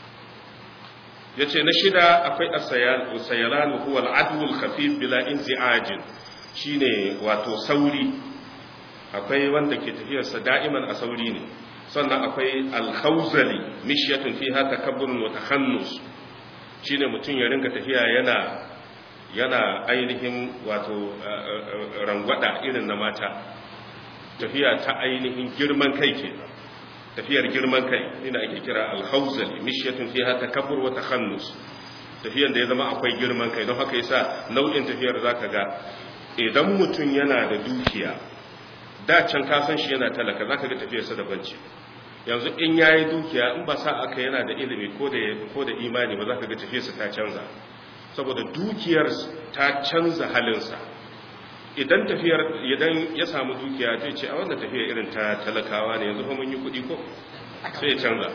ya ce na shida akwai asayalan huwa al'adul khafif bila inzi'ajin shine wato sauri akwai wanda ke tafiyarsa da'iman a sauri ne sannan akwai alhauzali mishiyatun fiha takabburun wa tahannus shine mutum ya rinka tafiya yana yana ainihin wato rangwada irin na mata tafiya ta ainihin girman kai ke tafiyar girman kai ina ake kira alhauzali mishiyatun fiha takabbur wa tahannus tafiyan da ya zama akwai girman kai don haka yasa nau'in tafiyar zaka ga idan mutum yana da dukiya da can ka san shi yana talaka zaka ga tafiyarsa da banci yanzu in yayi dukiya in ba sa aka yana da ilimi ko da ko da imani ba zaka ga tafiyarsa ta canza saboda dukiyar ta canza halinsa idan tafiyar idan ya samu dukiya zai ce a wannan tafiya irin ta talakawa ne yanzu fa mun yi kuɗi ko sai ya canza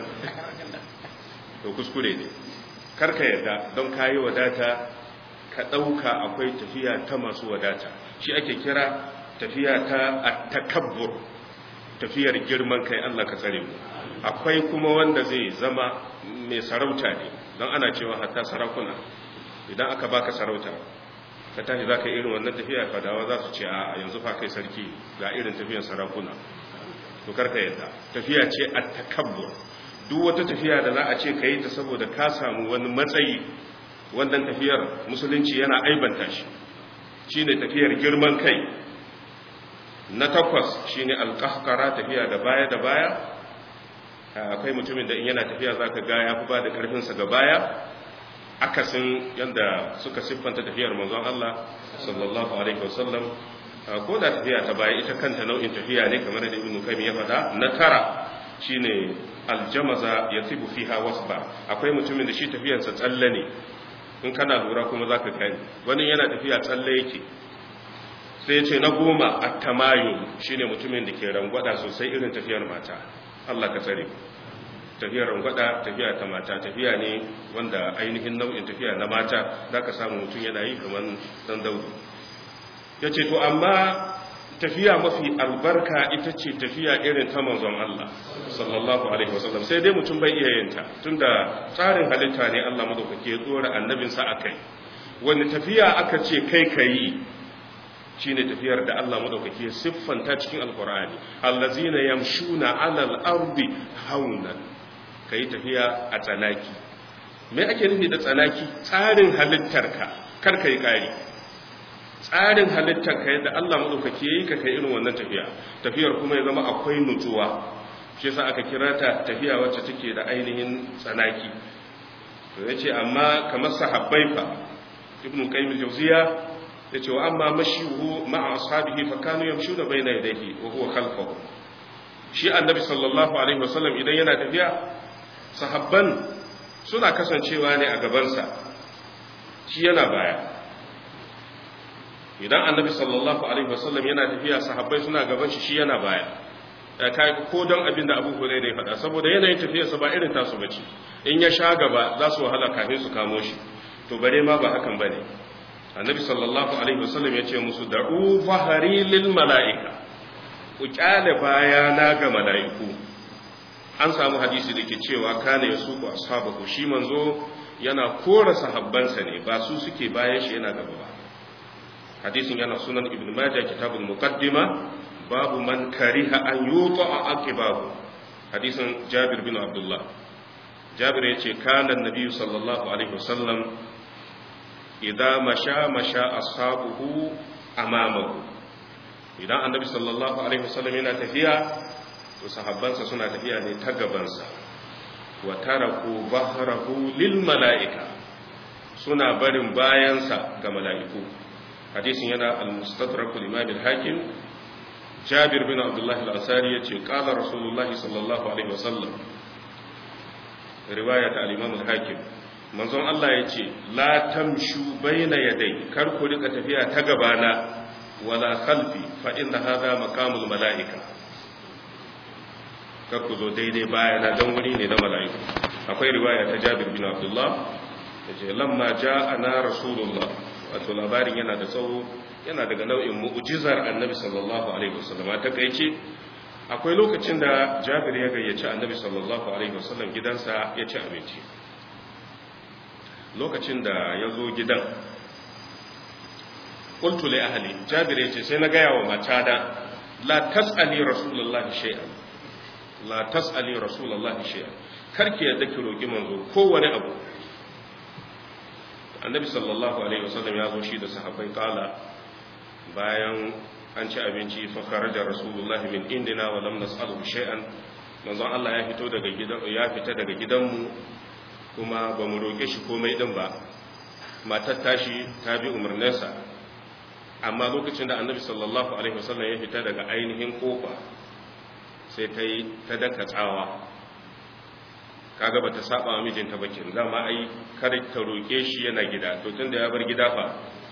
to kuskure ne karka yarda don kayi wadata ka ɗauka akwai tafiya ta masu wadata shi ake kira tafiya ta attakabbur tafiyar girman kai Allah ka tsare mu akwai kuma wanda zai zama mai sarauta ne don ana cewa hatta sarakuna idan aka baka sarauta ka tashi za ka irin wannan tafiya fadawa za su ce a yanzu fa kai sarki ga irin tafiyar sarakuna to karka yadda tafiya ce attakabbur duk wata tafiya da za a ce ka yi ta saboda ka samu wani matsayi wannan tafiyar musulunci yana aibanta shi shine tafiyar girman kai na takwas shine alqahqara tafiya da baya da baya akwai mutumin da in yana tafiya zaka ga ya fi ba da karfin sa ga baya akasin yanda suka siffanta tafiyar manzon Allah sallallahu alaihi wasallam ko da tafiya ta baya ita kanta nau'in tafiya ne kamar da ibnu kayyim ya faɗa na tara shine aljamaza yasibu fiha wasba akwai mutumin da shi tafiyarsa tsalle ne in kana lura kuma zaka gani wani yana tafiya tsalle yake sai ya ce na goma at-tamayun shine mutumin da ke rangwada sosai irin tafiyar mata Allah ka tsare tafiyar rangwada tafiya ta mata tafiya ne wanda ainihin nau'in tafiya na mata zaka samu mutum yana yi kamar dan daudu yace to amma tafiya mafi albarka ita ce tafiya irin ta manzon Allah sallallahu alaihi wasallam sai dai mutum bai iya yinta tunda tsarin halitta ne Allah madaukake ya tsora annabinsa akai wani tafiya aka ce kai kai shine tafiyar da Allah madaukake ya siffanta cikin alqur'ani allazina yamshuna alal ardi haunan kai tafiya a tsanaki me ake nufi da tsanaki tsarin halittarka kar kai kari tsarin halittar ka yadda Allah maɗaukaki ya yi ka kai irin wannan tafiya tafiyar kuma ya zama akwai nutsuwa shi yasa aka kira ta tafiya wacce take da ainihin tsanaki to yace amma kamar sahabbai fa ibnu qayyim al-jawziya yace wa amma mashihu ma'a ashabihi fa kanu yamshuna bayna yadayhi wa huwa khalfahu shi annabi sallallahu alaihi wasallam idan yana tafiya sahabban suna kasancewa ne a gabansa shi yana baya idan annabi sallallahu alaihi wasallam yana tafiya sahabbai suna gaban shi shi yana baya kai ko don abin da Abu Hurairah ya faɗa saboda yanayin tafiyarsa ba irin tasu bace in ya sha gaba za su wahala kafin su kamo shi to bare ma ba hakan bane annabi sallallahu alaihi wasallam ya ce musu da'u fahari lil mala'ika ku kyale bayana ga mala'iku an samu hadisi da ke cewa kana yasuku ashabahu shi manzo yana kora sahabbansa ne ba su suke bayan shi yana gaba ba hadisin yana sunan ibn majah kitabul muqaddima babu man kariha an yuta aqibahu hadisin jabir bin abdullah jabir yace kana annabi sallallahu alaihi wasallam idza masha masha ashabuhu amamahu idan annabi sallallahu alaihi wasallam yana tafiya to sahabbansa suna tafiya ne ta gabansa wa taraku bahrahu lil mala'ika suna barin bayansa ga mala'iku hadisin yana al-mustadrak al-imam al-hakim jabir bin abdullah al-ansari yace qala rasulullahi sallallahu alaihi wasallam riwaya ta al-imam al-hakim manzon Allah yace la tamshu baina yaday kar ku rika tafiya ta gabana wala khalfi fa inna hadha maqamul malaika kar ku zo daidai bayana dan wuri ne na mala'iku akwai riwaya ta jabir bin abdullah yace lamma ja'ana rasulullah wato labarin yana da tsawo yana daga nau'in mu'jizar annabi sallallahu alaihi wasallam ta kaice akwai lokacin da Jabir ya gayyaci annabi sallallahu alaihi wasallam gidansa ya ci abinci lokacin da ya zo gidan qultu li ahli Jabir ya ce sai na gaya wa matata la tas'ali rasulullah shay'an la tas'ali rasulullahi shay'a karki yadda ki roki manzo kowane abu annabi sallallahu alaihi wasallam ya zo shi da sahabbai kala bayan an ci abinci fa kharaja rasulullahi min indina wa lam nas'alu shay'an manzo Allah ya fito daga gidan ya fita daga gidanmu kuma ba mu roke shi komai din ba matar tashi ta bi umarninsa amma lokacin da annabi sallallahu alaihi wasallam ya fita daga ainihin kofa sai ta yi ta daka tsawa kaga bata saba wa mijinta ba kin dama ai kar ta roke shi yana gida to tunda ya bar gida fa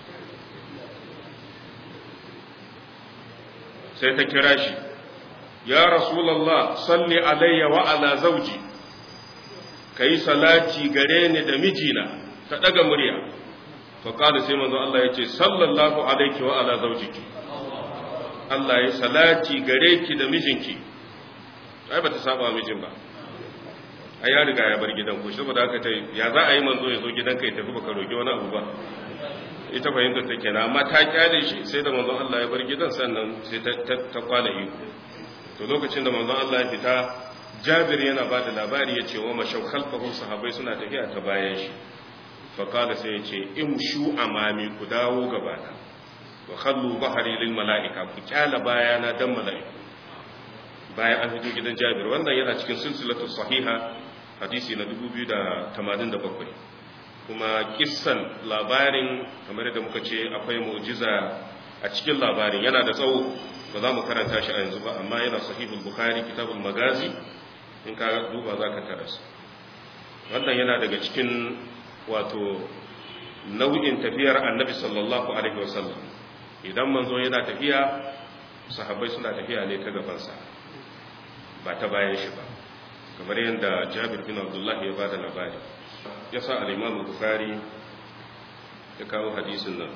sai ta kira shi ya rasulullah salli alayya wa ala zawji kai salati gare ni da mijina ta daga murya fa kada sai manzo Allah yace sallallahu alayki wa ala zawjiki Allah ya salati gare ki da mijinki ai bata saba mijin ba ai ya riga ya bar gidan ku saboda haka ta ya za a yi manzo ya zo gidan kai tafi baka roki wani abu ba ita fahimta ta kenan amma ta kyale shi sai da manzon Allah ya bar gidan sannan sai ta ta kwana iko to lokacin da manzon Allah ya fita Jabir yana ba da labari ya ce wa mashau khalfahu sahabbai suna tafiya ta bayan shi fa qala sai ya ce imshu amami ku dawo gabana wa khallu bahri lil malaika ku kyala bayana dan malaiku bayan an fito gidan Jabir wannan yana cikin silsilatu sahiha hadisi na 2087 kuma kissan labarin kamar da muka ce akwai mu'jiza a cikin labarin yana da tsawo ba za mu karanta shi a yanzu ba amma yana sahihul bukhari kitabul magazi in ka duba za ka taras wannan yana daga cikin wato nau'in tafiyar annabi sallallahu alaihi wasallam idan manzo yana tafiya sahabbai suna tafiya ne ta gabansa ba ta bayan shi ba kamar yadda jabir bin abdullahi ya ba da labari ya sa al'imamu bukari ya kawo hadisin nan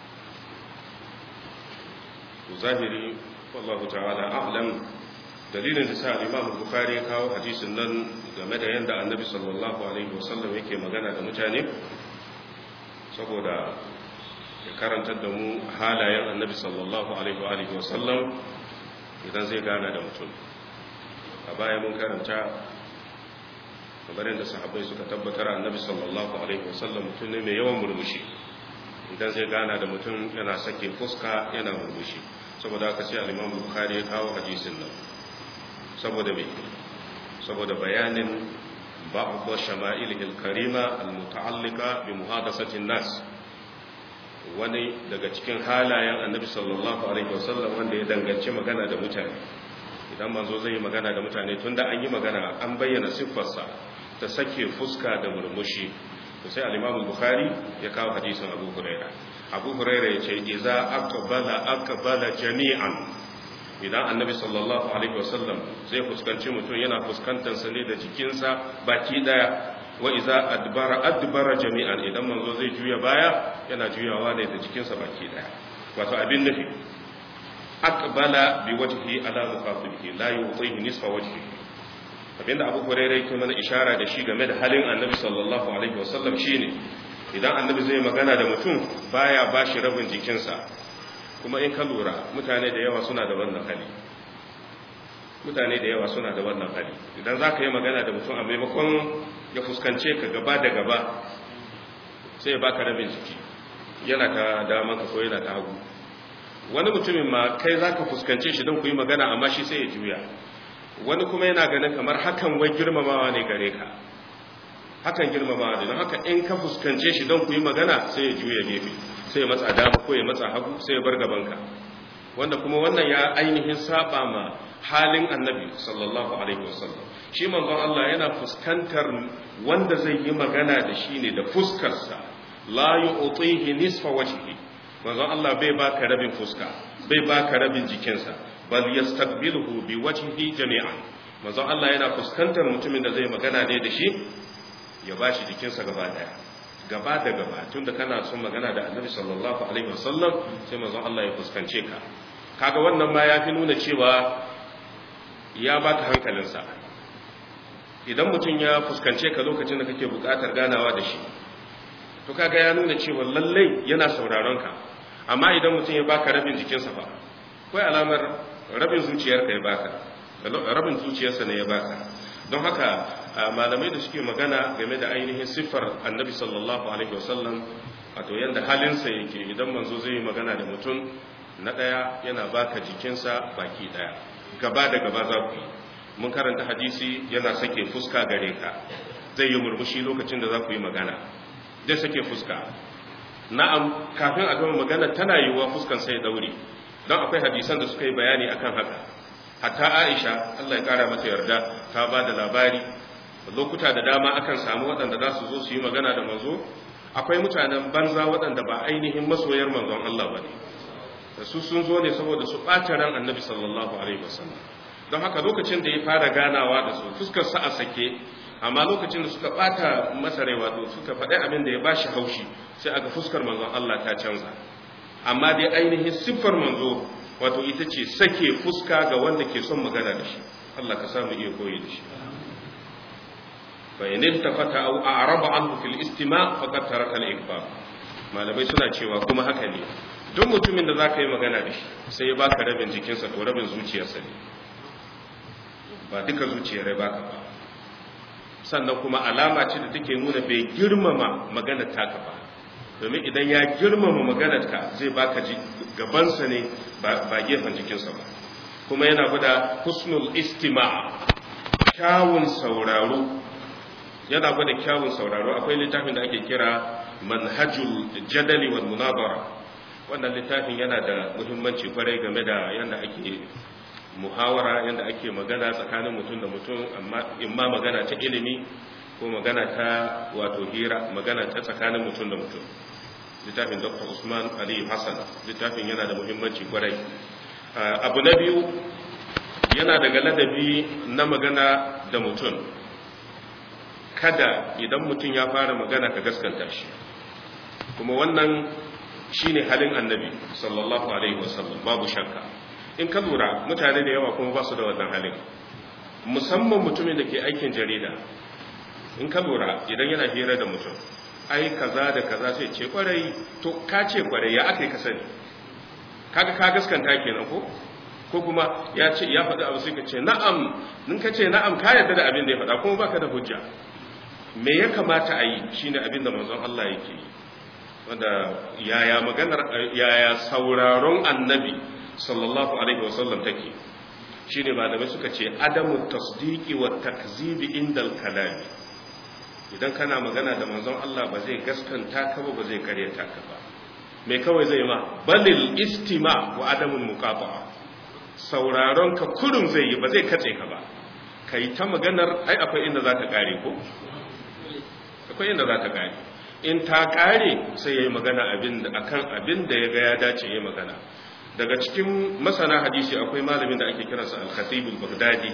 zahiri wallahu ta'ala a'lam dalilin da sa al'imamu bukari ya kawo hadisin nan game da yadda annabi sallallahu alaihi wasallam yake magana da mutane saboda ya karantar da mu halayen annabi sallallahu alaihi wasallam idan zai gana da mutum a baya mun karanta kamar yadda sahabbai suka tabbatar annabi sallallahu alaihi wasallam mutum ne mai yawan murmushi idan zai gana da mutum yana sake fuska yana murmushi saboda aka ce al-Imam Bukhari ya kawo hadisin nan saboda me saboda bayanin ba'd shama'ilihi al-karima al-muta'alliqa bi muhadasati an-nas wani daga cikin halayen annabi sallallahu alaihi wasallam wanda ya danganci magana da mutane idan manzo zai yi magana da mutane tunda an yi magana an bayyana siffarsa ta sake fuska da murmushi to sai al-Imam Bukhari ya kawo hadisin Abu Huraira Abu Huraira ya ce idza aqbala aqbala jami'an idan annabi sallallahu alaihi wasallam zai fuskanci mutum yana fuskantar sa ne da jikinsa baki daya wa idza adbara adbara jami'an idan manzo zai juya baya yana juyawa ne da jikinsa baki daya wato abin nufi aqbala bi wajhi ala muqabilihi la yuṭihi nisfa wajhihi abinda abu hurairah yake mana ishara da shi game da halin annabi sallallahu alaihi wasallam shine idan annabi zai magana da mutum baya bashi rabin jikinsa kuma in ka lura mutane da yawa suna da wannan hali mutane da yawa suna da wannan hali idan za ka yi magana da mutum a maimakon ya fuskance ka gaba da gaba sai ya baka rabin jiki yana ta daman ka ko yana ta hagu wani mutumin ma kai za ka fuskance shi don ku yi magana amma shi sai ya juya wani kuma yana ganin kamar hakan wai girmamawa ne gare ka hakan girmamawa ne don haka in ka fuskance shi don ku yi magana sai ya juya gefe sai ya matsa dama ko ya matsa hagu sai ya bar gabanka wanda kuma wannan ya ainihin saba ma halin annabi sallallahu alaihi wasallam shi manzon Allah yana fuskantar wanda zai yi magana da shi ne da fuskarsa la yu'tihi nisfa wajhi manzon Allah bai baka rabin fuska bai baka rabin jikinsa bal yastaqbiluhu bi wajhihi jami'an manzon Allah yana fuskantar mutumin da zai magana ne da shi ya bashi jikinsa gaba daya gaba da gaba tunda kana son magana da Annabi sallallahu alaihi wasallam sai manzon Allah ya fuskance ka kaga wannan ma yafi nuna cewa ya baka hankalinsa idan mutum ya fuskance ka lokacin da kake bukatar ganawa da shi to kaga ya nuna cewa lallai yana sauraron ka amma idan mutum ya baka rabin jikinsa fa akwai alamar rabin zuciyarka ya baka rabin zuciyarsa ne ya baka don haka malamai da suke magana game da ainihin siffar annabi sallallahu alaihi wasallam wato yanda halinsa yake idan manzo zai yi magana da mutum na ɗaya yana baka jikinsa baki ɗaya gaba da gaba za ku yi mun karanta hadisi yana sake fuska gare ka zai yi murmushi lokacin da za ku yi magana zai sake fuska na'am kafin a gama magana tana yiwuwa fuskan sai daure don akwai hadisan da suka yi bayani akan haka hatta aisha Allah ya kara mata yarda ta ba da labari lokuta da dama akan samu waɗanda za su zo su yi magana da manzo akwai mutanen banza waɗanda ba ainihin masoyar manzon Allah ba ne su sun zo ne saboda su ɓata ran annabi sallallahu alaihi wasallam don haka lokacin da ya fara ganawa da su fuskar sa a sake amma lokacin da suka ɓata masa rai wato suka faɗi abin da ya ba shi haushi sai aga fuskar manzon Allah ta canza amma dai ainihin siffar manzo wato ita ce sake fuska ga wanda ke son magana da shi Allah ka samu iya koyi da shi fa in iltafata aw a'raba anhu fil istima' faqad taraka al-ikbar malamai suna cewa kuma haka ne duk mutumin da zaka yi magana da shi sai ya baka rabin jikinsa to rabin zuciyarsa ne ba duka zuciyar ya baka ba sannan kuma alama ce da take nuna bai girmama maganar taka ba domin idan ya girmama maganar ka zai baka gabansa ne ba gefen jikinsa ba kuma yana gwada husnul istima kyawun sauraro yana gwada kyawun sauraro akwai littafin da ake kira manhajul jadali wal munabara wannan littafin yana da muhimmanci kwarai game da yadda ake muhawara yadda ake magana tsakanin mutum da mutum amma imma magana ta ilimi ko magana ta wato hira magana ta tsakanin mutum da mutum littafin dr usman ali hassan littafin yana da muhimmanci kwarai abu na biyu yana daga ladabi na magana da mutum kada idan mutum ya fara magana ka gaskanta shi kuma wannan shine halin annabi sallallahu alaihi wasallam babu shakka in ka lura mutane da yawa kuma ba su da wannan halin musamman mutumin da ke aikin jarida in ka lura idan yana hira da mutum ai kaza da kaza sai ce kwarai to ka ce kwarai ya aka yi ka sani kaga ka gaskanta kenan ko ko kuma ya ce ya faɗi abu sai ka ce na'am in ka ce na'am ka yarda da abin da ya faɗa kuma baka da hujja me ya kamata a yi shine abin da manzon Allah yake yi wanda yaya maganar yaya sauraron annabi sallallahu alaihi wasallam take shine malamai suka ce adamu tasdiqi wa takzibi indal kalami idan kana magana da manzon Allah ba zai gaskanta ka ba ba zai karyata ka ba me kawai zai ma balil istima wa adamul muqafa'a sauraron ka kurun zai yi ba zai katse ka ba kai ta maganar ai akwai inda za ta kare ko akwai inda za ta kare in ta kare sai yayi magana abin da akan abin da ya ga ya dace yayi magana daga cikin masana hadisi akwai malamin da ake kiransa al-khatib al-baghdadi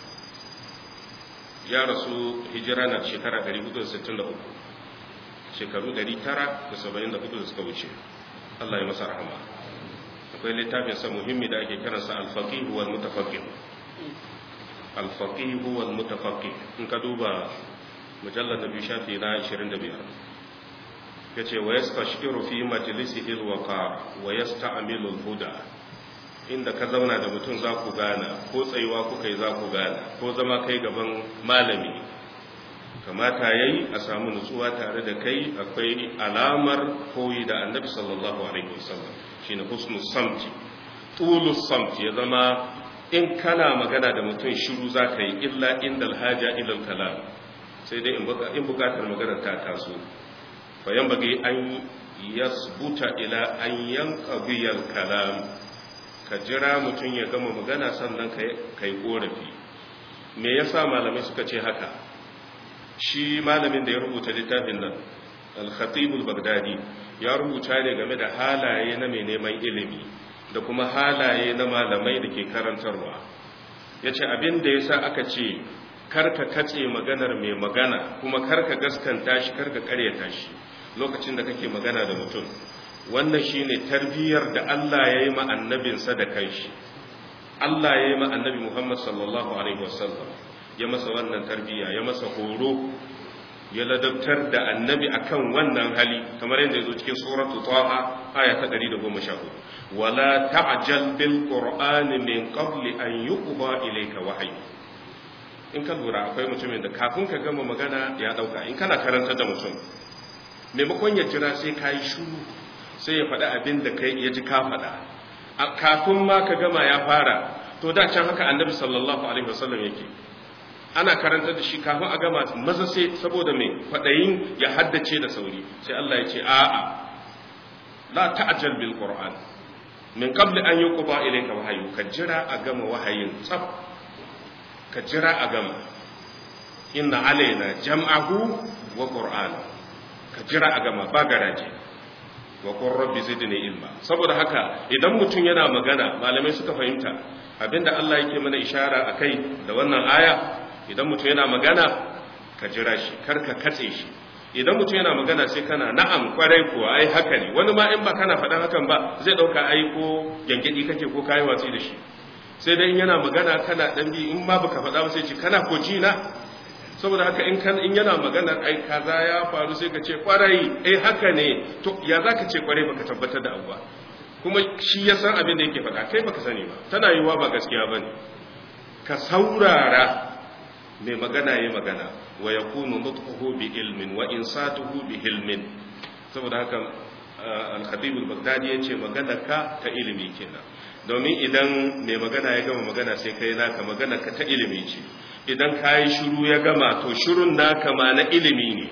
ya rasu hijira na shekara 463 shekaru 974 da suka wuce Allah ya masa rahama akwai littafin sa muhimmi da ake kiransa al-faqih wal mutafaqqih al-faqih wal mutafaqqih in ka duba mujallad nabi shafi na 25 yace wa yastashkiru fi majlisihi al-waqar wa yasta'milu al-huda inda ka zauna da mutum za ku gana ko tsayuwa kuka yi za ku gana ko zama kai gaban malami kamata yayi a samu nutsuwa tare da kai akwai alamar koyi da annabi sallallahu alaihi wasallam shine husnul samti tulus samti ya zama in kana magana da mutum shiru za ka yi illa inda alhaja ila kalam sai dai in bukatar magana ta taso fa yan bagi an yasbuta ila an yanqadiyal kalam ka jira mutum ya gama magana sannan ka yi korafi me yasa malamai suka ce haka shi malamin da ya rubuta littafin nan al-khatibul bagdadi ya rubuta ne game da halaye na mai neman ilimi da kuma halaye na malamai da ke karantarwa ya ce abin da ya sa aka ce karka katse maganar mai magana kuma karka gaskanta shi karka karyata shi lokacin da kake magana da mutum wannan shine tarbiyyar da Allah ya yi ma annabinsa da kanshi Allah ya yi ma annabi Muhammad sallallahu alaihi wasallam ya masa wannan tarbiyya ya masa horo ya ladabtar da annabi akan wannan hali kamar yadda yazo cikin suratu taha aya ta 114 wala ta'jal bil qur'ani min qabli an yuqda ilayka wahyi in ka lura akwai mutumin da kafin ka gama magana ya dauka in kana karanta da mutum maimakon ya jira sai ka yi shuru sai ya faɗi abin da kai ya ji ka faɗa a kafin ma ka gama ya fara to da can haka annabi sallallahu alaihi wasallam yake ana karanta da shi kafin a gama maza sai saboda mai kwaɗayin ya haddace da sauri sai Allah ya ce a'a la ta'jal bil qur'an min qabli an yuqda ilayka wahyu ka jira a gama wahayin tsaf ka jira a gama inna alaina jam'ahu wa qur'ana ka jira a gama ba garaje wa qur rabbi zidni ilma saboda haka idan mutum yana magana malamai suka fahimta abinda Allah yake mana ishara akai da wannan aya idan mutum yana magana ka jira shi kar ka katse shi idan mutum yana magana sai kana na'am kwarai kuwa ai haka ne wani ma in ba kana faɗan hakan ba zai ɗauka ai ko gyangyaɗi kake ko kayi watsi da shi sai dai yana magana kana ɗan bi in ma baka faɗa ba sai ce kana ko ji na saboda haka in kan in yana magana ai kaza ya faru sai ka ce kwarai eh haka ne to ya za ka ce kwarai baka tabbatar da abu ba kuma shi ya san abin da yake faɗa kai baka sani ba tana yiwuwa ba gaskiya bane ka saurara mai magana ya magana wa ya kunu nutquhu bi ilmin wa insatuhu bi hilmin saboda haka al-khatib al-baghdadi yace magana ka ta ilimi kenan domin idan mai magana ya gama magana sai kai naka magana ka ta ilimi ce idan kai shiru ya gama to shirun naka ma na ilimi ne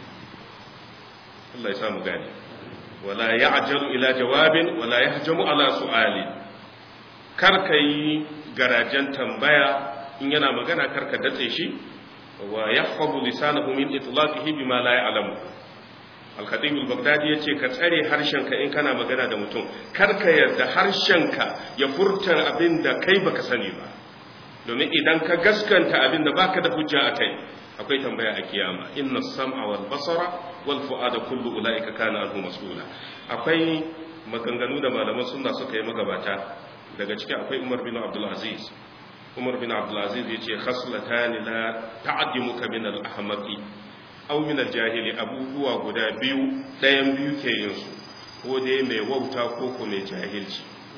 Allah ya samu gane wala ya'jalu ila jawabin wala yahjamu ala su'ali kar kai garajen tambaya in yana magana karka datse shi wa yahfazu lisanahu min itlaqihi bima la ya'lamu al-khatib al-baghdadi yace ka tsare harshenka in kana magana da mutum karka yarda harshenka ya furta abin da kai baka sani ba domin idan ka gaskanta abin da baka da hujja akai akwai tambaya a kiyama inna sam'a wal basara wal fu'ada kullu ulaika kana anhu mas'ula akwai maganganu da malaman sunna suka yi magabata daga ciki akwai Umar bin Abdul Aziz umar bin abdulaziz ya ce khaslatani la ta'addimuka min al-ahmaqi aw min al-jahili abubuwa guda biyu ɗayan biyu ke yin su ko dai mai wauta ko ko mai jahilci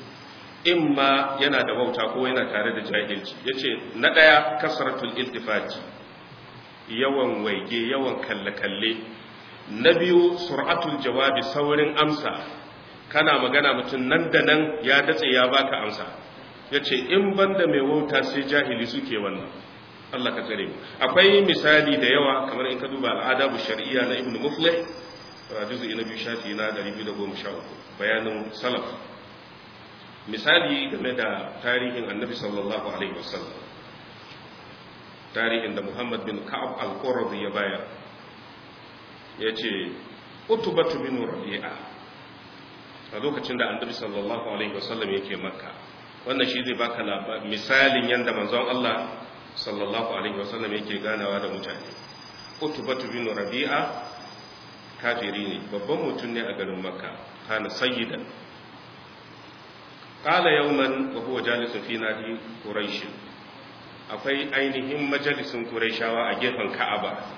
imma yana da wauta ko yana tare da jahilci yace na ɗaya kasratul iltifati yawan waige yawan kalle kalle na biyu sur'atul jawabi saurin amsa kana magana mutum nan da nan ya datse ya baka amsa ya ce in banda mai wauta sai jahili suke wannan Allah ka tsare mu akwai misali da yawa kamar in ka duba al'adabu shar'iyya na ibnu muflih juz'i na biyu shafi na 213 bayanin salaf misali game da tarihin annabi sallallahu alaihi wasallam tarihin da muhammad bin ka'ab al-qurazi ya bayar ya ce utubatu bin rabi'a a lokacin da annabi sallallahu alaihi wasallam yake makka wannan shi zai baka misalin yadda manzon Allah sallallahu alaihi wasallam yake ganawa da mutane utubatu bin rabi'a kafiri ne babban mutum ne a garin makka kana sayyidan qala yawman wa huwa jalisun fi nadi quraish akwai ainihin majalisin quraishawa a gefen ka'aba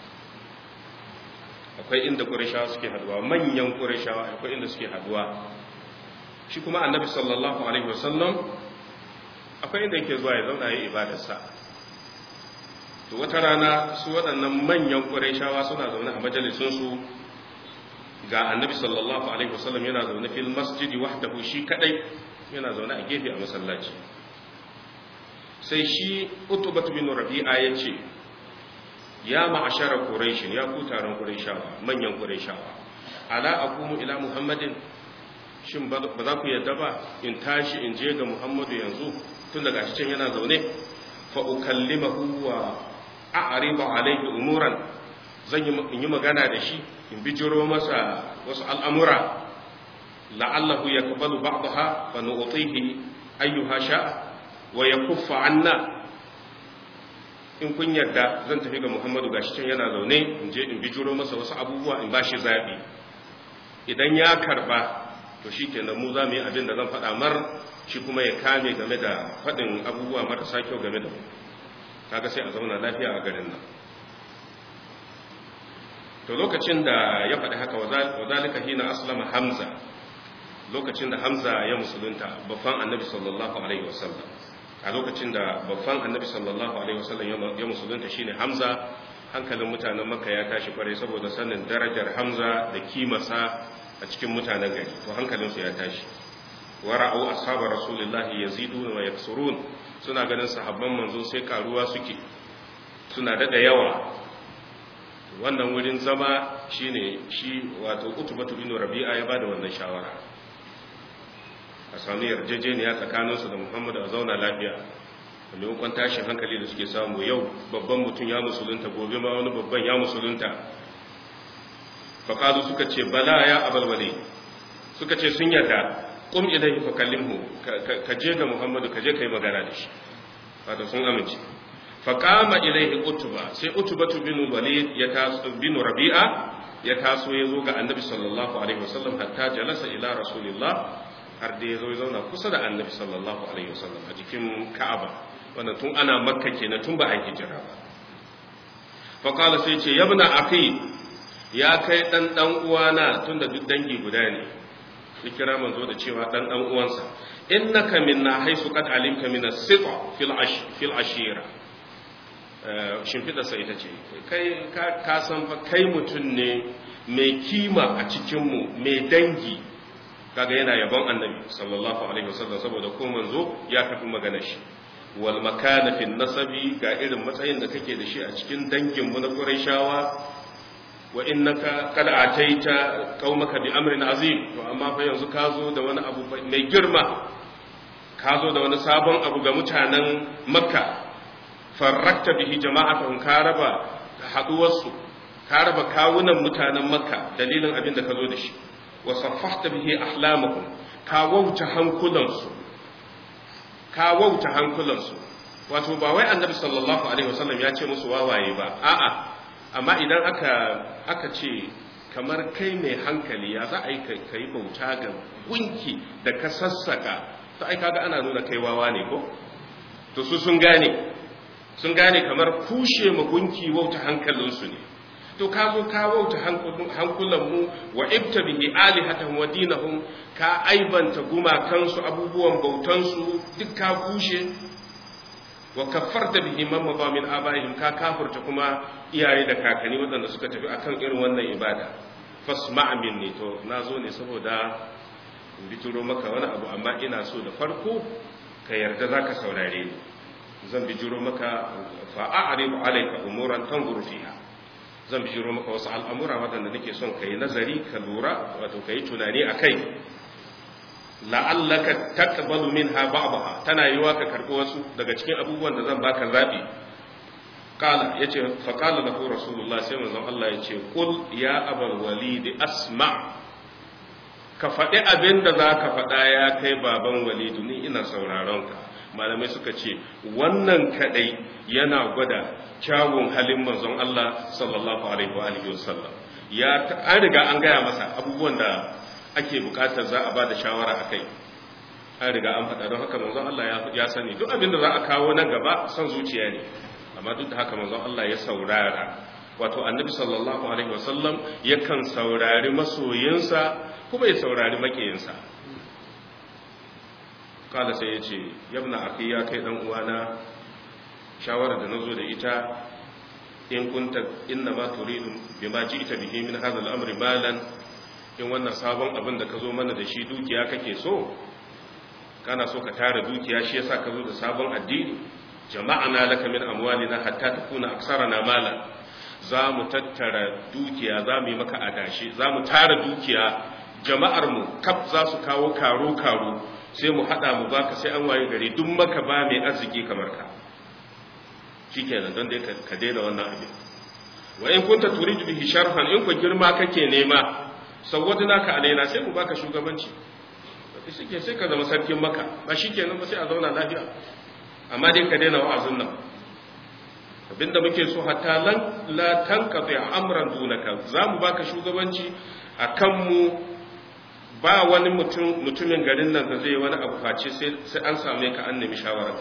akwai inda quraishawa suke haduwa manyan quraishawa akwai inda suke haduwa shi kuma annabi sallallahu alaihi wasallam akwai inda yake zuwa ya zauna ya ibadarsa to wata rana su waɗannan manyan ƙurayshawa suna zaune a majalisunsu ga annabi sallallahu alaihi wasallam yana zaune fil masjidi wahdahu shi kadai yana zaune a gefe a masallaci sai shi utubatu bin rabi'a ya ce ya ma'ashara quraish ya ku taron qurayshawa manyan qurayshawa ala aqumu ila muhammadin shin ba za ku yadda ba in tashi in je ga muhammadu yanzu tun daga shi can yana zaune fa ukallimahu wa a'ribu alayhi umuran zan yi magana da shi in bijiro masa wasu al'amura la'allahu yaqbalu ba'daha fa nu'tihi ayyuha sha'a wa yakuffa anna in kun yarda zan tafi ga muhammadu gashi can yana zaune in je in bijiro masa wasu abubuwa in bashi zabi idan ya karba to shi kenan mu za mu yi abin da zan faɗa mar shi kuma ya kame game da faɗin abubuwa marasa kyau game da mu kaga sai a zauna lafiya a garin nan to lokacin da ya faɗi haka wa zalika hina aslama hamza lokacin da hamza ya musulunta babban annabi sallallahu alaihi wasallam a lokacin da babban annabi sallallahu alaihi wasallam ya musulunta shine hamza hankalin mutanen makka ya tashi kwarai saboda sanin darajar hamza da kimasa a cikin mutanen gari to hankalinsu ya tashi wa ra'u ashabar rasulullahi yaziduna wa yaksurun suna ganin sahabban manzo sai karuwa suke suna dada yawa wannan wurin zama shine shi wato utubatu bin rabi'a ya bada wannan shawara a sami yarjejeniya tsakaninsu da muhammadu a zauna lafiya a maimakon tashin hankali da suke samu yau babban mutum ya musulunta gobe ma wani babban ya musulunta faƙalu suka ce bala ya abalwale suka ce sun yarda ƙum ilaihi fa kallimhu ka je ga muhammadu ka je ka yi magana da shi wato sun amince faƙama ilaihi utuba sai utubatu bin walid ya taso bin rabi'a ya taso ya zo ga annabi sallallahu alaihi wasallam hatta jalasa ila rasulillah har da ya zo ya zauna kusa da annabi sallallahu alaihi wasallam a jikin ka'aba wannan tun ana makka kenan tun ba a hijira ba fa qala sai ce yabna akhi ya kai dan dan uwana tunda duk dangi guda ne ya kira manzo da cewa dan dan uwansa innaka minna haisu qad alimta min as-siqa fil ash fil ashira shimfida sai ita ce kai ka san fa kai mutun ne mai kima a cikin mu mai dangi kaga yana yabon annabi sallallahu alaihi wasallam saboda ko manzo ya tafi magana shi wal makana fi nasabi ga irin matsayin da kake da shi a cikin dangin mu na Qurayshawa wa innaka qad ataita qaumaka bi amrin azim to amma fa yanzu ka zo da wani abu mai girma ka zo da wani sabon abu ga mutanen Makka farrakta bihi jama'atun ka raba haduwarsu ka raba kawunan mutanen Makka dalilin abin da ka zo da shi wa saffahta bihi ahlamakum ka wauta hankulansu ka wauta hankulansu wato ba wai annabi sallallahu alaihi wasallam ya ce musu wawaye ba a'a amma idan aka aka ce kamar kai mai hankali ya za a yi kai bauta ga gunki da ka sassaka to ai kaga ana nuna kai wawa ne ko to su sun gane sun gane kamar kushe ma gunki wauta hankalinsu ne to ka zo ka wauta hankulanmu wa ibta bihi alihatan wa dinahum ka aibanta gumakansu abubuwan bautansu duk ka kushe wa kaffarta bihi man maba min abaihim ka kafurta kuma iyaye da kakanni waɗanda suka tafi akan irin wannan ibada fasma' minni to nazo ne saboda in bituro maka wani abu amma ina so da farko ka yarda zaka saurare ni zan bijiro maka fa a'ribu alayka umuran tanzuru fiha zan bijiro maka wasu al'amura waɗanda nake son ka yi nazari ka lura wato ka yi tunani a kai la'allaka taqbalu minha ba'daha tana yiwa ka karɓi wasu daga cikin abubuwan da zan baka zabi qala yace fa qala lahu rasulullah sai manzon Allah yace qul ya abal walid asma ka faɗi abin da zaka faɗa ya kai baban walidu ni ina sauraron ka malamai suka ce wannan kadai yana gwada kyawun halin manzon Allah sallallahu alaihi wa alihi wasallam ya an riga an gaya masa abubuwan da ake bukatar za a bada shawara akai an riga an faɗa don haka manzon Allah ya sani duk abin da za a kawo nan gaba son zuciya ne amma duk da haka manzon Allah ya saurara wato annabi sallallahu alaihi wasallam yakan saurari masoyinsa kuma ya saurari makiyinsa kala sai ya ce yabna akhi ya kai dan uwana shawarar da nazo da ita in kunta inna ma turidu bima ji'ta bihi min hadha al-amri malan in wannan sabon abin da ka zo mana da shi dukiya kake so kana so ka tara dukiya shi yasa ka zo da sabon addini jama'ana laka min amwalina hatta takuna aksarana malan za mu tattara dukiya za mu yi maka adashi za mu tara dukiya jama'ar mu kaf za su kawo karo karo sai mu hada mu baka sai an waye gari duk maka ba mai arziki kamar ka shikenan don dai ka daina wannan abin wa in kunta turidu bihi sharhan in ku girma kake nema sawwadna ka alaina sai mu baka shugabanci shike sai ka zama sarkin maka ba shikenan ba sai a zauna lafiya amma dai ka daina wa'azin nan abinda muke so hatta lan la tanqati amran dunaka za mu baka shugabanci akan mu ba wani mutum mutumin garin nan da zai wani abu face sai an same ka an nemi shawararka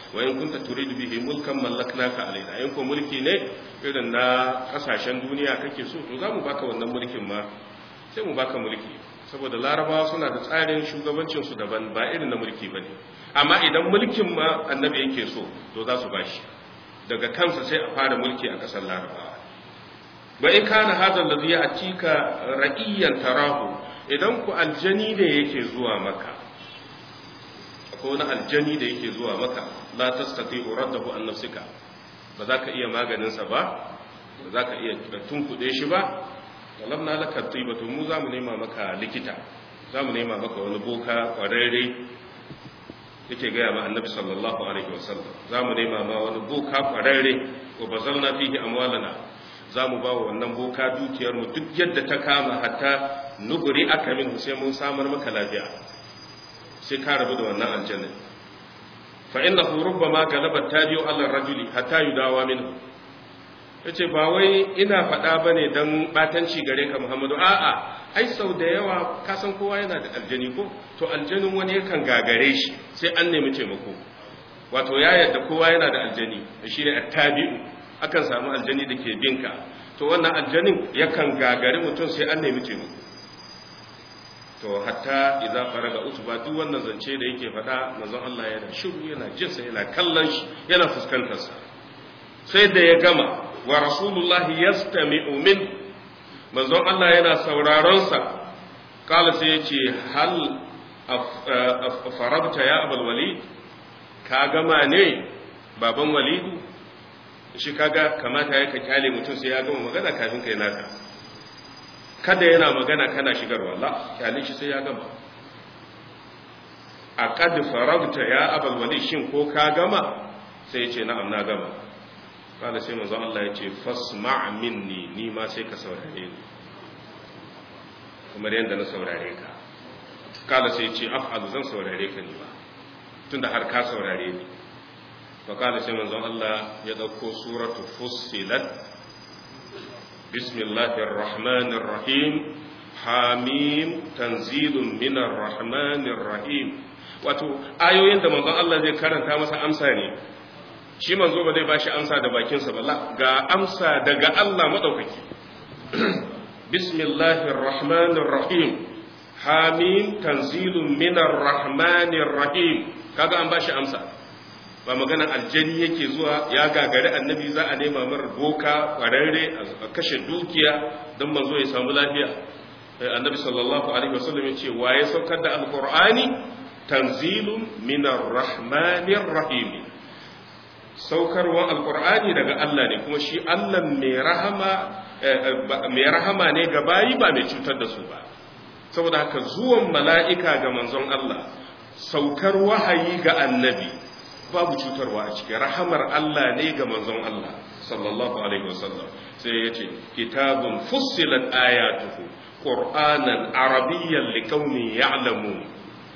wa in kunta turidu bihi mulkan mallaknaka alaina in ko mulki ne irin na kasashen duniya kake so to zamu baka wannan mulkin ma sai mu baka mulki saboda larabawa suna da tsarin shugabancin su daban ba irin na mulki bane amma idan mulkin ma annabi yake so to za su bashi daga kansa sai a fara mulki a kasar larabawa ba in kana hadha alladhi ya'tika ra'iyan tarahu idan ku aljani ne yake zuwa maka akwai wani aljani da yake zuwa maka la tastati'u raddahu an nafsika ba za ka iya maganin sa ba ba za ka iya tunkuɗe shi ba walamna laka tibatu mu za mu nema maka likita za mu nema maka wani boka kwararre yake gaya ma annabi sallallahu alaihi wasallam za mu nema ma wani boka kwararre wa bazalna fihi amwalana za mu ba wa wannan boka dukiyar mu duk yadda ta kama hatta nuguri aka min sai mun samar maka lafiya sai ka rabu da wannan aljanna fa innahu rubbama galaba tabi'u ala rajuli hatta yudawa minhu yace ba wai ina faɗa bane dan batanci gare ka Muhammadu a'a ai sau da yawa ka san kowa yana da aljani ko to aljanin wani yakan gagare shi sai an nemi taimako wato ya yadda kowa yana da aljani shine attabi'u akan samu aljani da ke binka to wannan aljanin yakan gagari mutum sai an nemi taimako to hatta idza faraga utba duk wannan zance da yake faɗa manzon Allah yana shiru yana jin sa yana kallon shi yana fuskantar sa sai da ya gama wa rasulullah yastami'u min manzon Allah yana sauraron sa kala sai yace hal farabta ya abul walid ka gama ne baban walidu shi kaga kamata ya ka kyale mutum sai ya gama magana kafin kai naka kada yana magana kana shigarwa la kyale shi sai ya gama a kad faragta ya abul wali shin ko ka gama sai ya ce na'am na gama kada sai manzo Allah ya ce fasma' minni ni ma sai ka saurare ni kamar yadda na saurare ka kada sai ya ce af'alu zan saurare ka ni ba tunda har ka saurare ni فقال سيما زون الله يدوكو سورة فصلت بسم الله الرحمن الرحيم حاميم تنزيل من الرحمن الرحيم wato ayoyin da manzon Allah zai karanta masa amsa ne shi manzo ba zai bashi amsa da bakinsa ba ga amsa daga Allah madaukaki bismillahir rahmanir rahim hamim tanzilun minar rahmanir rahim kaga an bashi amsa ba magana aljani yake zuwa ya gagari annabi za a nema mar boka kwararre a kashe dukiya don manzo ya samu lafiya annabi sallallahu alaihi wasallam ya ce waye saukar da alqur'ani tanzilun minar rahmanir rahim saukarwan alqur'ani daga Allah ne kuma shi Allah mai rahama mai rahama ne ga bayi ba mai cutar da su ba saboda haka zuwan mala'ika ga manzon Allah saukar wahayi ga annabi babu cutarwa a cikin rahamar Allah ne ga manzon Allah sallallahu alaihi wasallam sai ya ce kitabun fussilat ayatuhu qur'anan arabiyyan liqaumin ya'lamun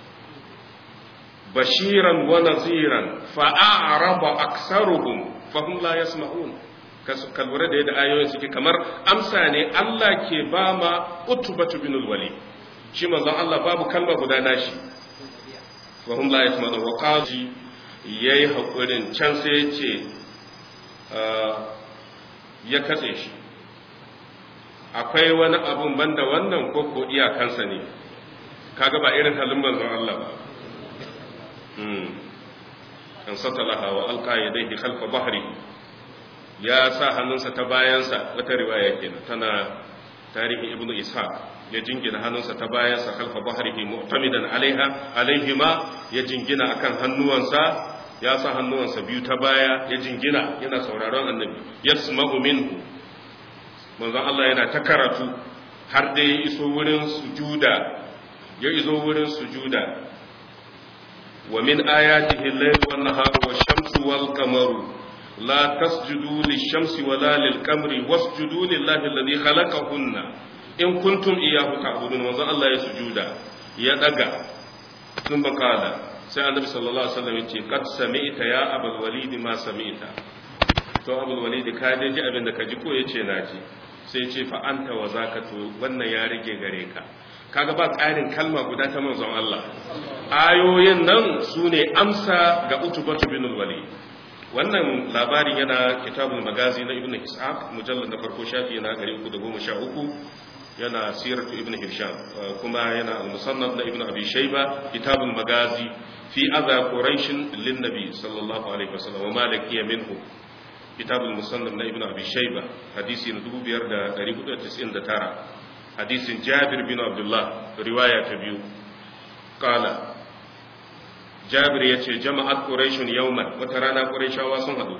bashiran wa naziran fa'araba aktsaruhum fahum la yasma'un ka lura da yadda ayoyin suke kamar amsa ne Allah ke ba ma utubatu bin wali shi manzon Allah babu kalma guda nashi fahum la yasma'un wa qaji ya yi haƙurin can sai ce ya katse shi akwai wani abun banda wannan ko ko iyakansa ne kaga ba irin halin manzon Allah ba an satalaha wa alqa yadayhi khalfa bahri ya sa hannunsa ta bayansa wata riwaya kenan tana tarihin ibnu ishaq ya jingina hannunsa ta bayansa khalfa bahrihi mu'tamidan alaiha alaihima ya jingina akan hannuwansa ya sa hannuwansa biyu ta baya ya jingina yana sauraron annabi yasma'u minhu manzon Allah yana ta karatu har da ya iso wurin sujuda ya iso wurin sujuda wa min ayatihi al-layl wan nahar wash-shamsu wal-qamaru la tasjudu lish-shamsi wala lil-qamari wasjudu lillahi alladhi khalaqahunna in kuntum iyyahu ta'budun manzon Allah ya sujuda ya daga sun bakala sai annabi sallallahu alaihi wasallam yace qad sami'ta ya abul walid ma sami'ta to abul walid ka dai ji abin da ka ji ko yace na ji sai yace fa anta wa zakatu wannan ya rige gare ka kaga ba ƙarin kalma guda ta manzon Allah ayoyin nan su ne amsa ga utubatu bin walid wannan labarin yana kitabul magazi na ibnu ishaq mujallad na farko shafi na 313 yana siratu ibnu hisham kuma yana al-musannaf na ibnu abi shayba kitabul magazi fi adha quraish lin nabi sallallahu alaihi wasallam wa malikiya minhu kitabul musannaf na ibnu abi shayba hadisi na 2499 hadisin jabir bin abdullah riwaya ta biyu qala jabir ya ce jama'at ƙuraishun yauman wata rana ƙuraishawa sun haɗu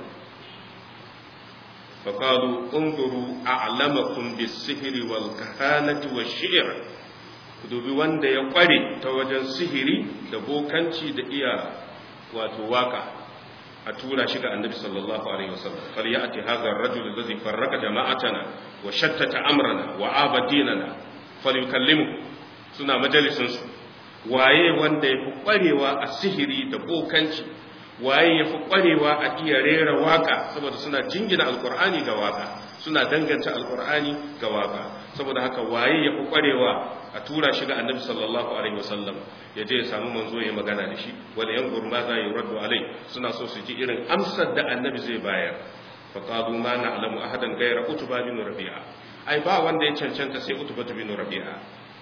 faƙalu ƙunguru a alamakun bisihiri wal kahanati wa shi'ir ku dubi wanda ya ƙware ta wajen sihiri da bokanci da iya wato waka a tura shi ga annabi sallallahu alaihi wasallam fal ya'ti hadha ar-rajul alladhi farraqa jama'atana wa shattata amrana wa abadinana falyukallimu suna majalisin su waye wanda ya fi ƙwarewa a sihiri da bokanci waye ya fi ƙwarewa a iya rera waka saboda suna jingina alkur'ani ga waka suna danganta alkur'ani ga waka saboda haka waye ya fi ƙwarewa a tura shi ga annabi sallallahu alaihi wasallam ya je ya samu manzo ya magana da shi wanda yan gurma za yi raddu alai suna so su ji irin amsar da annabi zai bayar fa qalu ma na'lamu ahadan ghayra utba bin rabi'a ai ba wanda ya cancanta sai utba bin rabi'a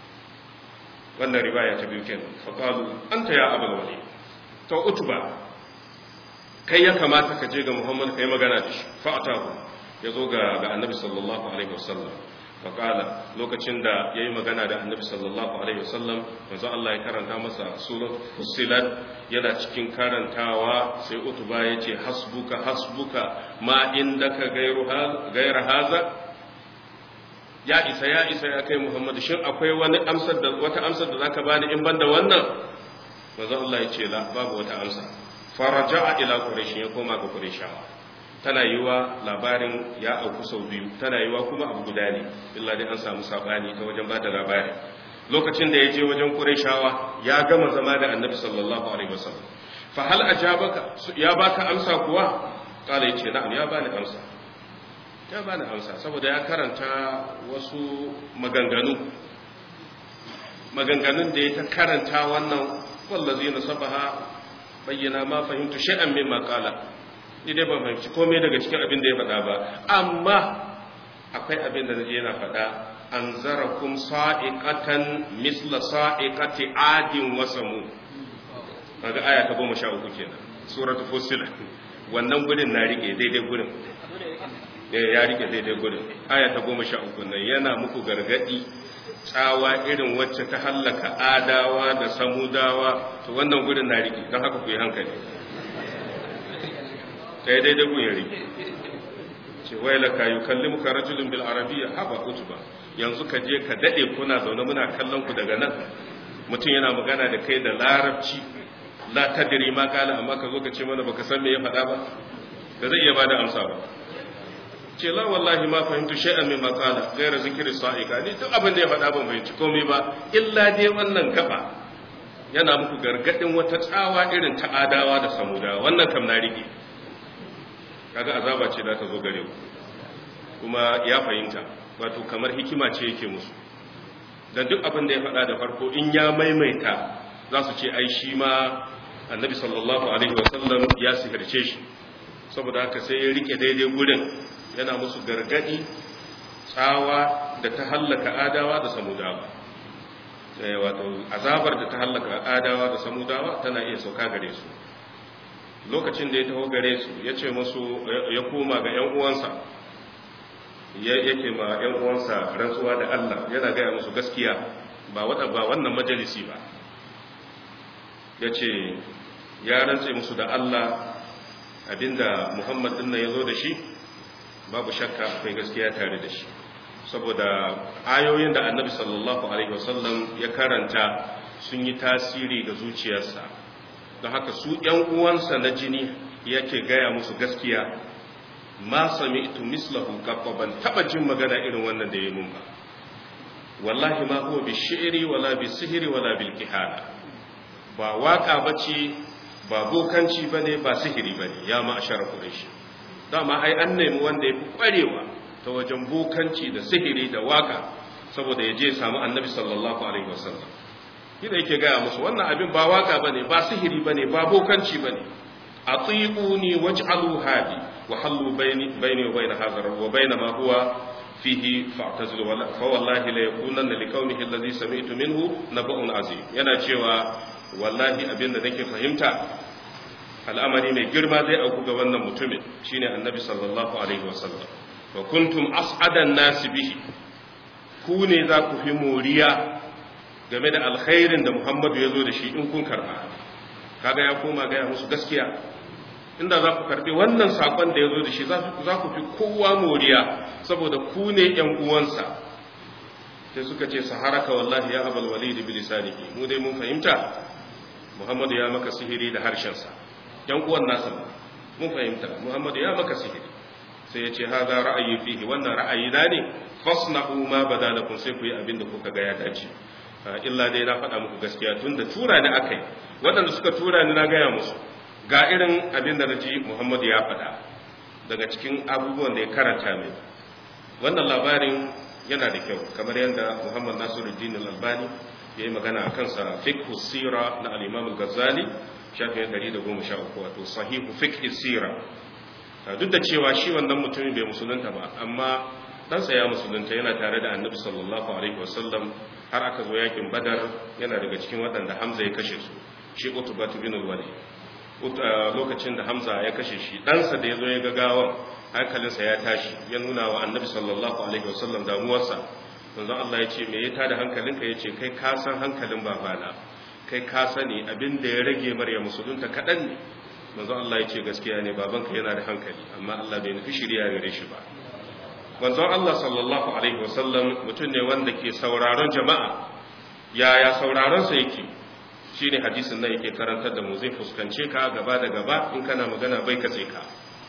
wannan riwaya ta biyu kenan faqalu anta ya abul wali to utba kai ya kamata ka je ga muhammad kai magana da shi fa'atahu yazo ga ga annabi sallallahu alaihi wasallam faqala lokacin da yayi magana da annabi sallallahu alaihi wasallam manzo Allah ya karanta masa surat fussilat yana cikin karantawa sai utba yace hasbuka hasbuka ma indaka gairu gaira haza ya isa ya isa ya kai Muhammadu shin akwai wani amsar da wata amsar da zaka bani in banda wannan manzo Allah ya ce la babu wata amsa faraja'a ila quraish ya koma ga qurayshawa tana yiwa labarin ya auku sau biyu tana yiwa kuma abu guda ne illa dai an samu sabani ta wajen bada labari lokacin da ya je wajen qurayshawa ya gama zama da annabi sallallahu alaihi wasallam fa hal ajabaka ya baka amsa kuwa kala yace na'am ya bani amsa ya bani amsa saboda ya karanta wasu maganganu maganganun da ya ta karanta wannan wallazi na sabaha bayyana ma fahimtu shay'an min maqala ni dai ban fahimci komai daga cikin abin da ya faɗa ba amma akwai abin da naje yana faɗa anzarakum sa'iqatan misla sa'iqati adin wa samud kaga aya ta 13 kenan suratul fussilat wannan gurin na rike daidai gurin ya rike daidai gudun aya ta goma sha uku nan yana muku gargadi tsawa irin wacce ta hallaka adawa da samudawa to wannan gudun na rike don haka ku yi hankali sai daidai gun ya rike ce wai laka yi kalli muka rajulun bil arabiya haba utuba yanzu ka je ka dade kuna zaune muna kallon ku daga nan mutum yana magana da kai da larabci la tadri ma kala amma ka zo ka ce mana baka san me ya faɗa ba da zai iya bada amsa ba ce la wallahi ma fahimtu shay'an min maqala ghayra zikri sa'ika ni duk abin da ya faɗa ban fahimci komai ba illa dai wannan gaba yana muku gargadin wata tsawa irin ta adawa da samudawa wannan kam na rike kaga azaba ce da ta zo gare ku kuma ya fahimta wato kamar hikima ce yake musu dan duk abin da ya faɗa da farko in ya maimaita za su ce ai shi ma annabi sallallahu alaihi wasallam ya sihirce shi saboda haka sai ya rike daidai gurin yana musu gargadi tsawa da ta hallaka adawa da samudawa wato azabar da ta hallaka adawa da samudawa tana iya sauka gare su lokacin da ya taho gare su ya ce musu ya koma ga ‘yan uwansa yake ma ‘yan uwansa rantsuwa da Allah yana gaya musu gaskiya ba wannan majalisi ba ya ce ya rantse musu da Allah abinda Muhammad ɗin ya zo da shi babu shakka akwai gaskiya tare da shi saboda ayoyin da annabi sallallahu alaihi wasallam ya karanta sun yi tasiri ga zuciyarsa don haka su ‘yan uwansa na jini yake gaya musu gaskiya ma sami ito mislahu kafa ban taba jin magana irin wannan da ya mun ba wallahi ma huwa bi shi'ri wala bi sihiri wala bil kihana ba waka bace ba bokanci bane ba sihiri bane ya ma ashara quraish dama ai an nemi wanda ya fi kwarewa ta wajen bokanci da sihiri da waka saboda ya je samu annabi sallallahu alaihi wasallam da yake gaya musu wannan abin ba waka bane ba sihiri bane ba bokanci bane atiquni waj'alu hadi wa hallu bayni bayni wa bayna hadha wa bayna ma huwa fihi fa'tazilu wala fa wallahi la yakunanna li kaunihi alladhi sami'tu minhu naba'un azim yana cewa wallahi abin da nake fahimta al'amari mai girma zai auku ga wannan mutumin shine annabi sallallahu alaihi wasallam wa kuntum as'adan nasi bihi ku ne za ku fi moriya game da alkhairin da Muhammadu ya zo da shi in kun karba kaga ya koma gaya musu gaskiya inda za ku karbi wannan sakon da ya zo da shi za ku fi kowa moriya saboda ku ne ‘yan uwansa sai suka ce saharaka wallahi ya abal walid bi lisanihi mu dai mun fahimta Muhammadu ya maka sihiri da harshensa ‘yan uwan nasa mun fahimta Muhammadu ya maka sihiri sai ya ce haza ra'ayi fihi wannan ra'ayi na ne fasna'u ma badalakum sai ku yi abin da kuka ga ya dace illa dai na faɗa muku gaskiya tun da tura ni aka yi waɗanda suka tura ni na gaya musu ga irin abin da na ji muhammadu ya faɗa daga cikin abubuwan da ya karanta mai wannan labarin yana da kyau kamar yadda muhammad nasiruddin al-albani ya yi magana a kansa fiqhu sira na al-imam al-ghazali shafin 113 wato sahihu fiqh sira duk da cewa shi wannan mutumin bai musulunta ba amma ɗansa ya musulunta yana tare da annabi sallallahu alaihi wasallam har aka zo yakin badar yana daga cikin waɗanda hamza ya kashe su shi utubatu bin wali lokacin da hamza ya kashe shi ɗansa da ya zo ya ga gawan hankalinsa ya tashi ya nuna wa annabi sallallahu alaihi wasallam damuwarsa manzon Allah ya ce me ya tada hankalinka ya ce kai ka san hankalin babana kai ka sani abin da ya rage marya musulunta kaɗan ne manzon Allah ya ce gaskiya ne babanka yana da hankali amma Allah bai nufi shirya gare shi ba manzon Allah sallallahu alaihi wasallam mutum ne wanda ke sauraron jama'a yaya sauraron sa yake shine hadisin nan yake karantar da mu zai fuskance ka gaba da gaba in kana magana bai katse ka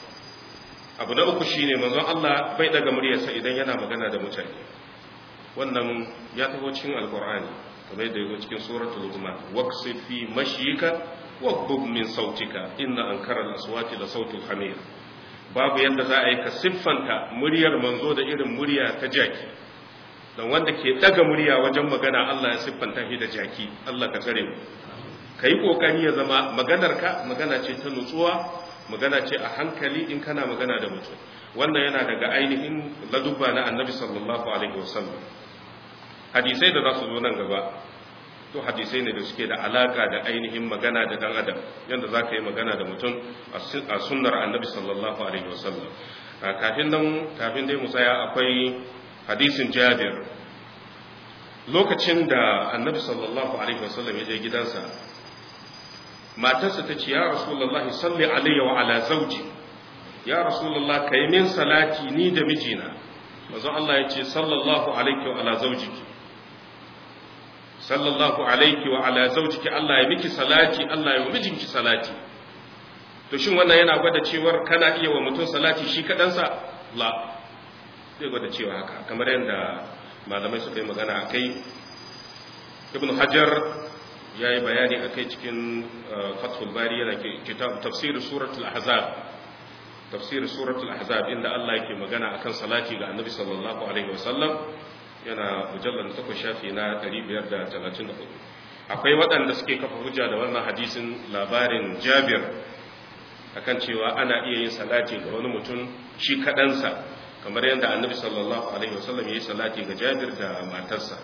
abu na uku shine manzon Allah bai daga muryarsa idan yana magana da mutane wannan ya taho cikin alqur'ani kamar yadda yake cikin suratul luqman waqsid fi mashyika waqbub min sautika inna ankara al-aswati la sautul hamir babu yadda za a yi ka siffanta muryar manzo da irin murya ta jaki don wanda ke daga murya wajen magana Allah ya siffanta shi da jaki Allah ka tsare mu ka yi ƙoƙari ya zama maganarka magana ce ta nutsuwa magana ce a hankali in kana magana da mutum wannan yana daga ainihin ladubba na annabi sallallahu alaihi wasallam hadisai da za su zo nan gaba to hadisai ne da suke da alaka da ainihin magana da dan adam yadda za ka yi magana da mutum a sunnar annabi sallallahu alaihi wasallam kafin nan kafin dai mu tsaya akwai hadisin jabir lokacin da annabi sallallahu alaihi wasallam ya je gidansa matarsa ta ce ya rasulullahi salli alayya wa ala zawji ya rasulullah kai min salati ni da mijina manzo Allah ya ce sallallahu alaihi wa ala zawjiki sallallahu alaihi wa ala zawjiki Allah ya miki salati Allah ya mijinki salati to shin wannan yana gwada cewar kana iya wa mutum salati shi kadansa la zai gwada cewa haka kamar yadda malamai suka yi magana akai ibn hajar ya yi bayani akai cikin fathul bari yana kitab tafsir suratul ahzab tafsir suratul ahzab inda Allah yake magana akan salati ga annabi sallallahu alaihi wasallam yana mujallar da takwas shafi na 534 akwai waɗanda suke kafa hujja da wannan hadisin labarin jabir akan cewa ana iya yin salati ga wani mutum shi kaɗansa kamar yadda annabi sallallahu alaihi wasallam ya yi salati ga jabir da matarsa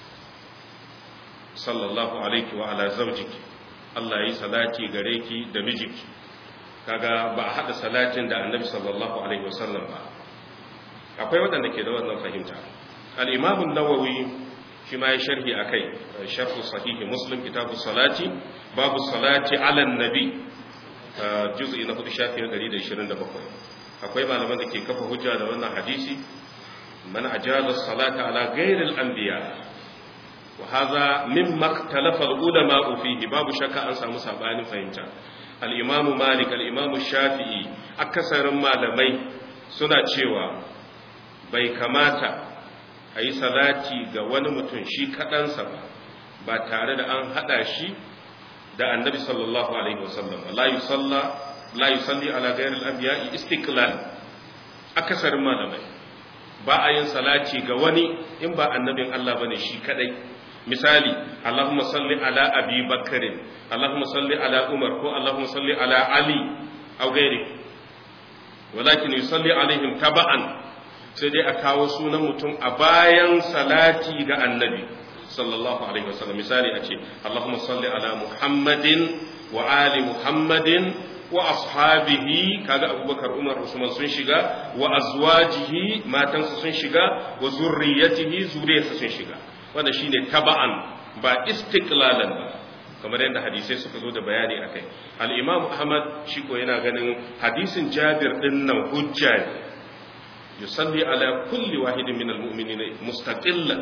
sallallahu alaihi wa ala zaujiki Allah ya yi salati gare ki da mijinki kaga ba a haɗa salatin da annabi sallallahu alaihi wasallam ba akwai waɗanda ke da wannan fahimta al-imam an-nawawi shi ma ya sharhi akai sharh sahih muslim kitabu salati babu salati ala nabi juz'i na 4 shafi 127 akwai malaman da ke kafa hujja da wannan hadisi man ajaza salata ala ghairil anbiya wa hadha mimma ikhtalafa al-ulama fihi babu shakka an samu sabanin fahimta al-imam malik al-imam shafi'i akasarin malamai suna cewa bai kamata a yi salati ga wani mutum shi kaɗansa ba ba tare da an haɗa shi da annabi sallallahu alaihi wasallam la yusalla la yusalli ala ghairi al-anbiya istiqlal akasarin malamai ba a yin salati ga wani in ba annabin Allah bane shi kadai misali Allahumma salli ala Abi Bakr Allahumma salli ala Umar ko Allahumma salli ala Ali aw gairi walakin yusalli alaihim taba'an sai dai a kawo sunan mutum a bayan salati ga annabi sallallahu alaihi wasallam misali a ce Allahumma salli ala Muhammadin wa ali Muhammadin wa ashabihi kaga Abubakar Umar Usman sun shiga wa azwajihi matansa sun shiga wa zurriyatihi zuriyarsa sun shiga wanda shine taba'an ba istiklalan ba kamar yadda hadisai suka zo da bayani akai al-Imam Ahmad shi ko yana ganin hadisin Jabir din nan hujja ne yusalli ala kulli wahidin min al-mu'minina mustaqillan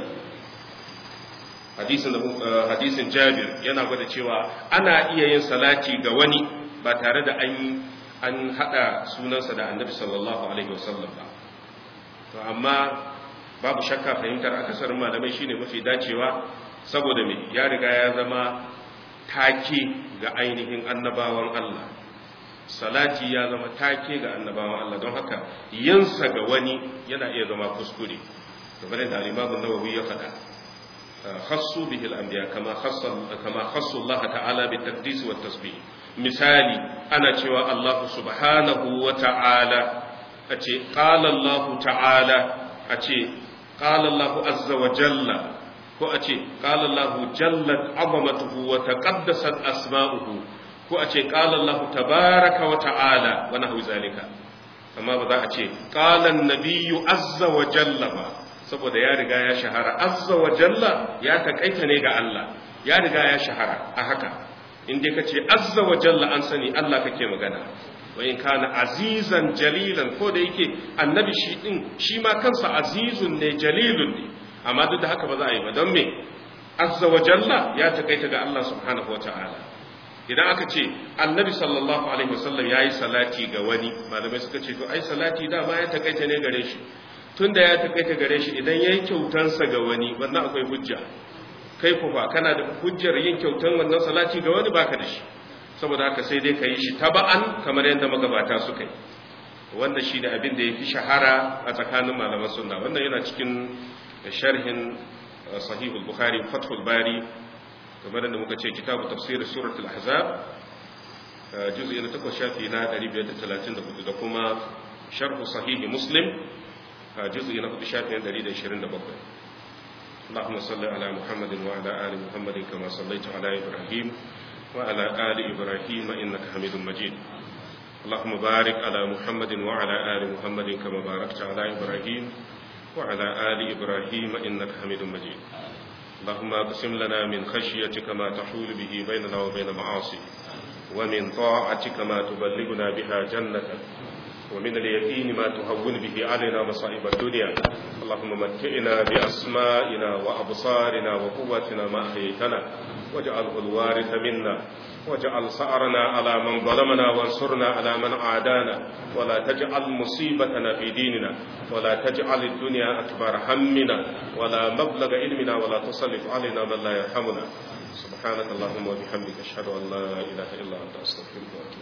hadisin hadisin Jabir yana gwada cewa ana iya yin salati ga wani ba tare da an an hada sunansa da Annabi sallallahu alaihi wasallam ba to amma babu shakka fahimtar akasarin malamai shine mafi dacewa saboda me ya riga ya zama take ga ainihin annabawan Allah salati ya zama take ga annabawan Allah don haka yinsa ga wani yana iya zama kuskure kamar da al-Imam an-Nawawi ya faɗa khassu bihi al-anbiya kama khassa kama khassu Allah ta'ala bi taqdis wa tasbih misali ana cewa Allah subhanahu wa ta'ala ace qala Allah ta'ala ace qala Allah azza wa jalla ko a ce ƙalallahu jallat azamatuhu wa taqaddasat asma'uhu ko a ce ƙalallahu tabaraka wa ta'ala wa nahwi zalika amma ba za a ce qalan nabiyyu azza wa jalla ba saboda ya riga ya shahara azza wa jalla ya takaita ne ga Allah ya riga ya shahara a haka in dai kace azza wa jalla an sani Allah kake magana wa in kana azizan jalilan ko da yake annabi shi din shi ma kansa azizun ne jalilun ne amma duk da haka ba za a yi ba don me azza wa jalla ya takaita ga Allah subhanahu wataala idan aka ce annabi sallallahu alaihi wasallam yayi salati ga wani malamai suka ce to ai salati dama ya takaita ne gare shi tunda ya takaita gare shi idan yayi kyautansa ga wani wannan akwai hujja kai ku fa kana da hujjar yin kyautan wannan salati ga wani baka da shi saboda haka sai dai ka yi shi taba'an kamar yadda magabata suka yi wannan shi da abin da ya fi shahara a tsakanin malaman sunna wannan yana cikin sharhin sahihul bukhari fathul bari kamar da muka ce kitabu tafsir suratul ahzab juz'i na 8 shafi na 534 da kuma sharh sahihi muslim juz'i na 4 shafi na 127 اللهم صل على محمد وعلى آل محمد كما صليت على إبراهيم وعلى آل إبراهيم إنك حميد مجيد اللهم بارك على محمد وعلى آل محمد كما باركت على إبراهيم وعلى آل إبراهيم إنك حميد مجيد اللهم اقسم لنا من خشيتك ما تحول به بيننا وبين معاصيك ومن طاعتك ما تبلغنا بها جنتك ومن اليقين ما تهون به علينا مصائب الدنيا اللهم متئنا بأسمائنا وأبصارنا وقوتنا ما أحييتنا واجعله الوارث منا واجعل سعرنا على من ظلمنا وانصرنا على من عادانا ولا تجعل مصيبتنا في ديننا ولا تجعل الدنيا أكبر همنا ولا مبلغ علمنا ولا تسلط علينا من لا يرحمنا سبحانك اللهم وبحمدك أشهد أن لا إله إلا أنت أستغفرك وأتوب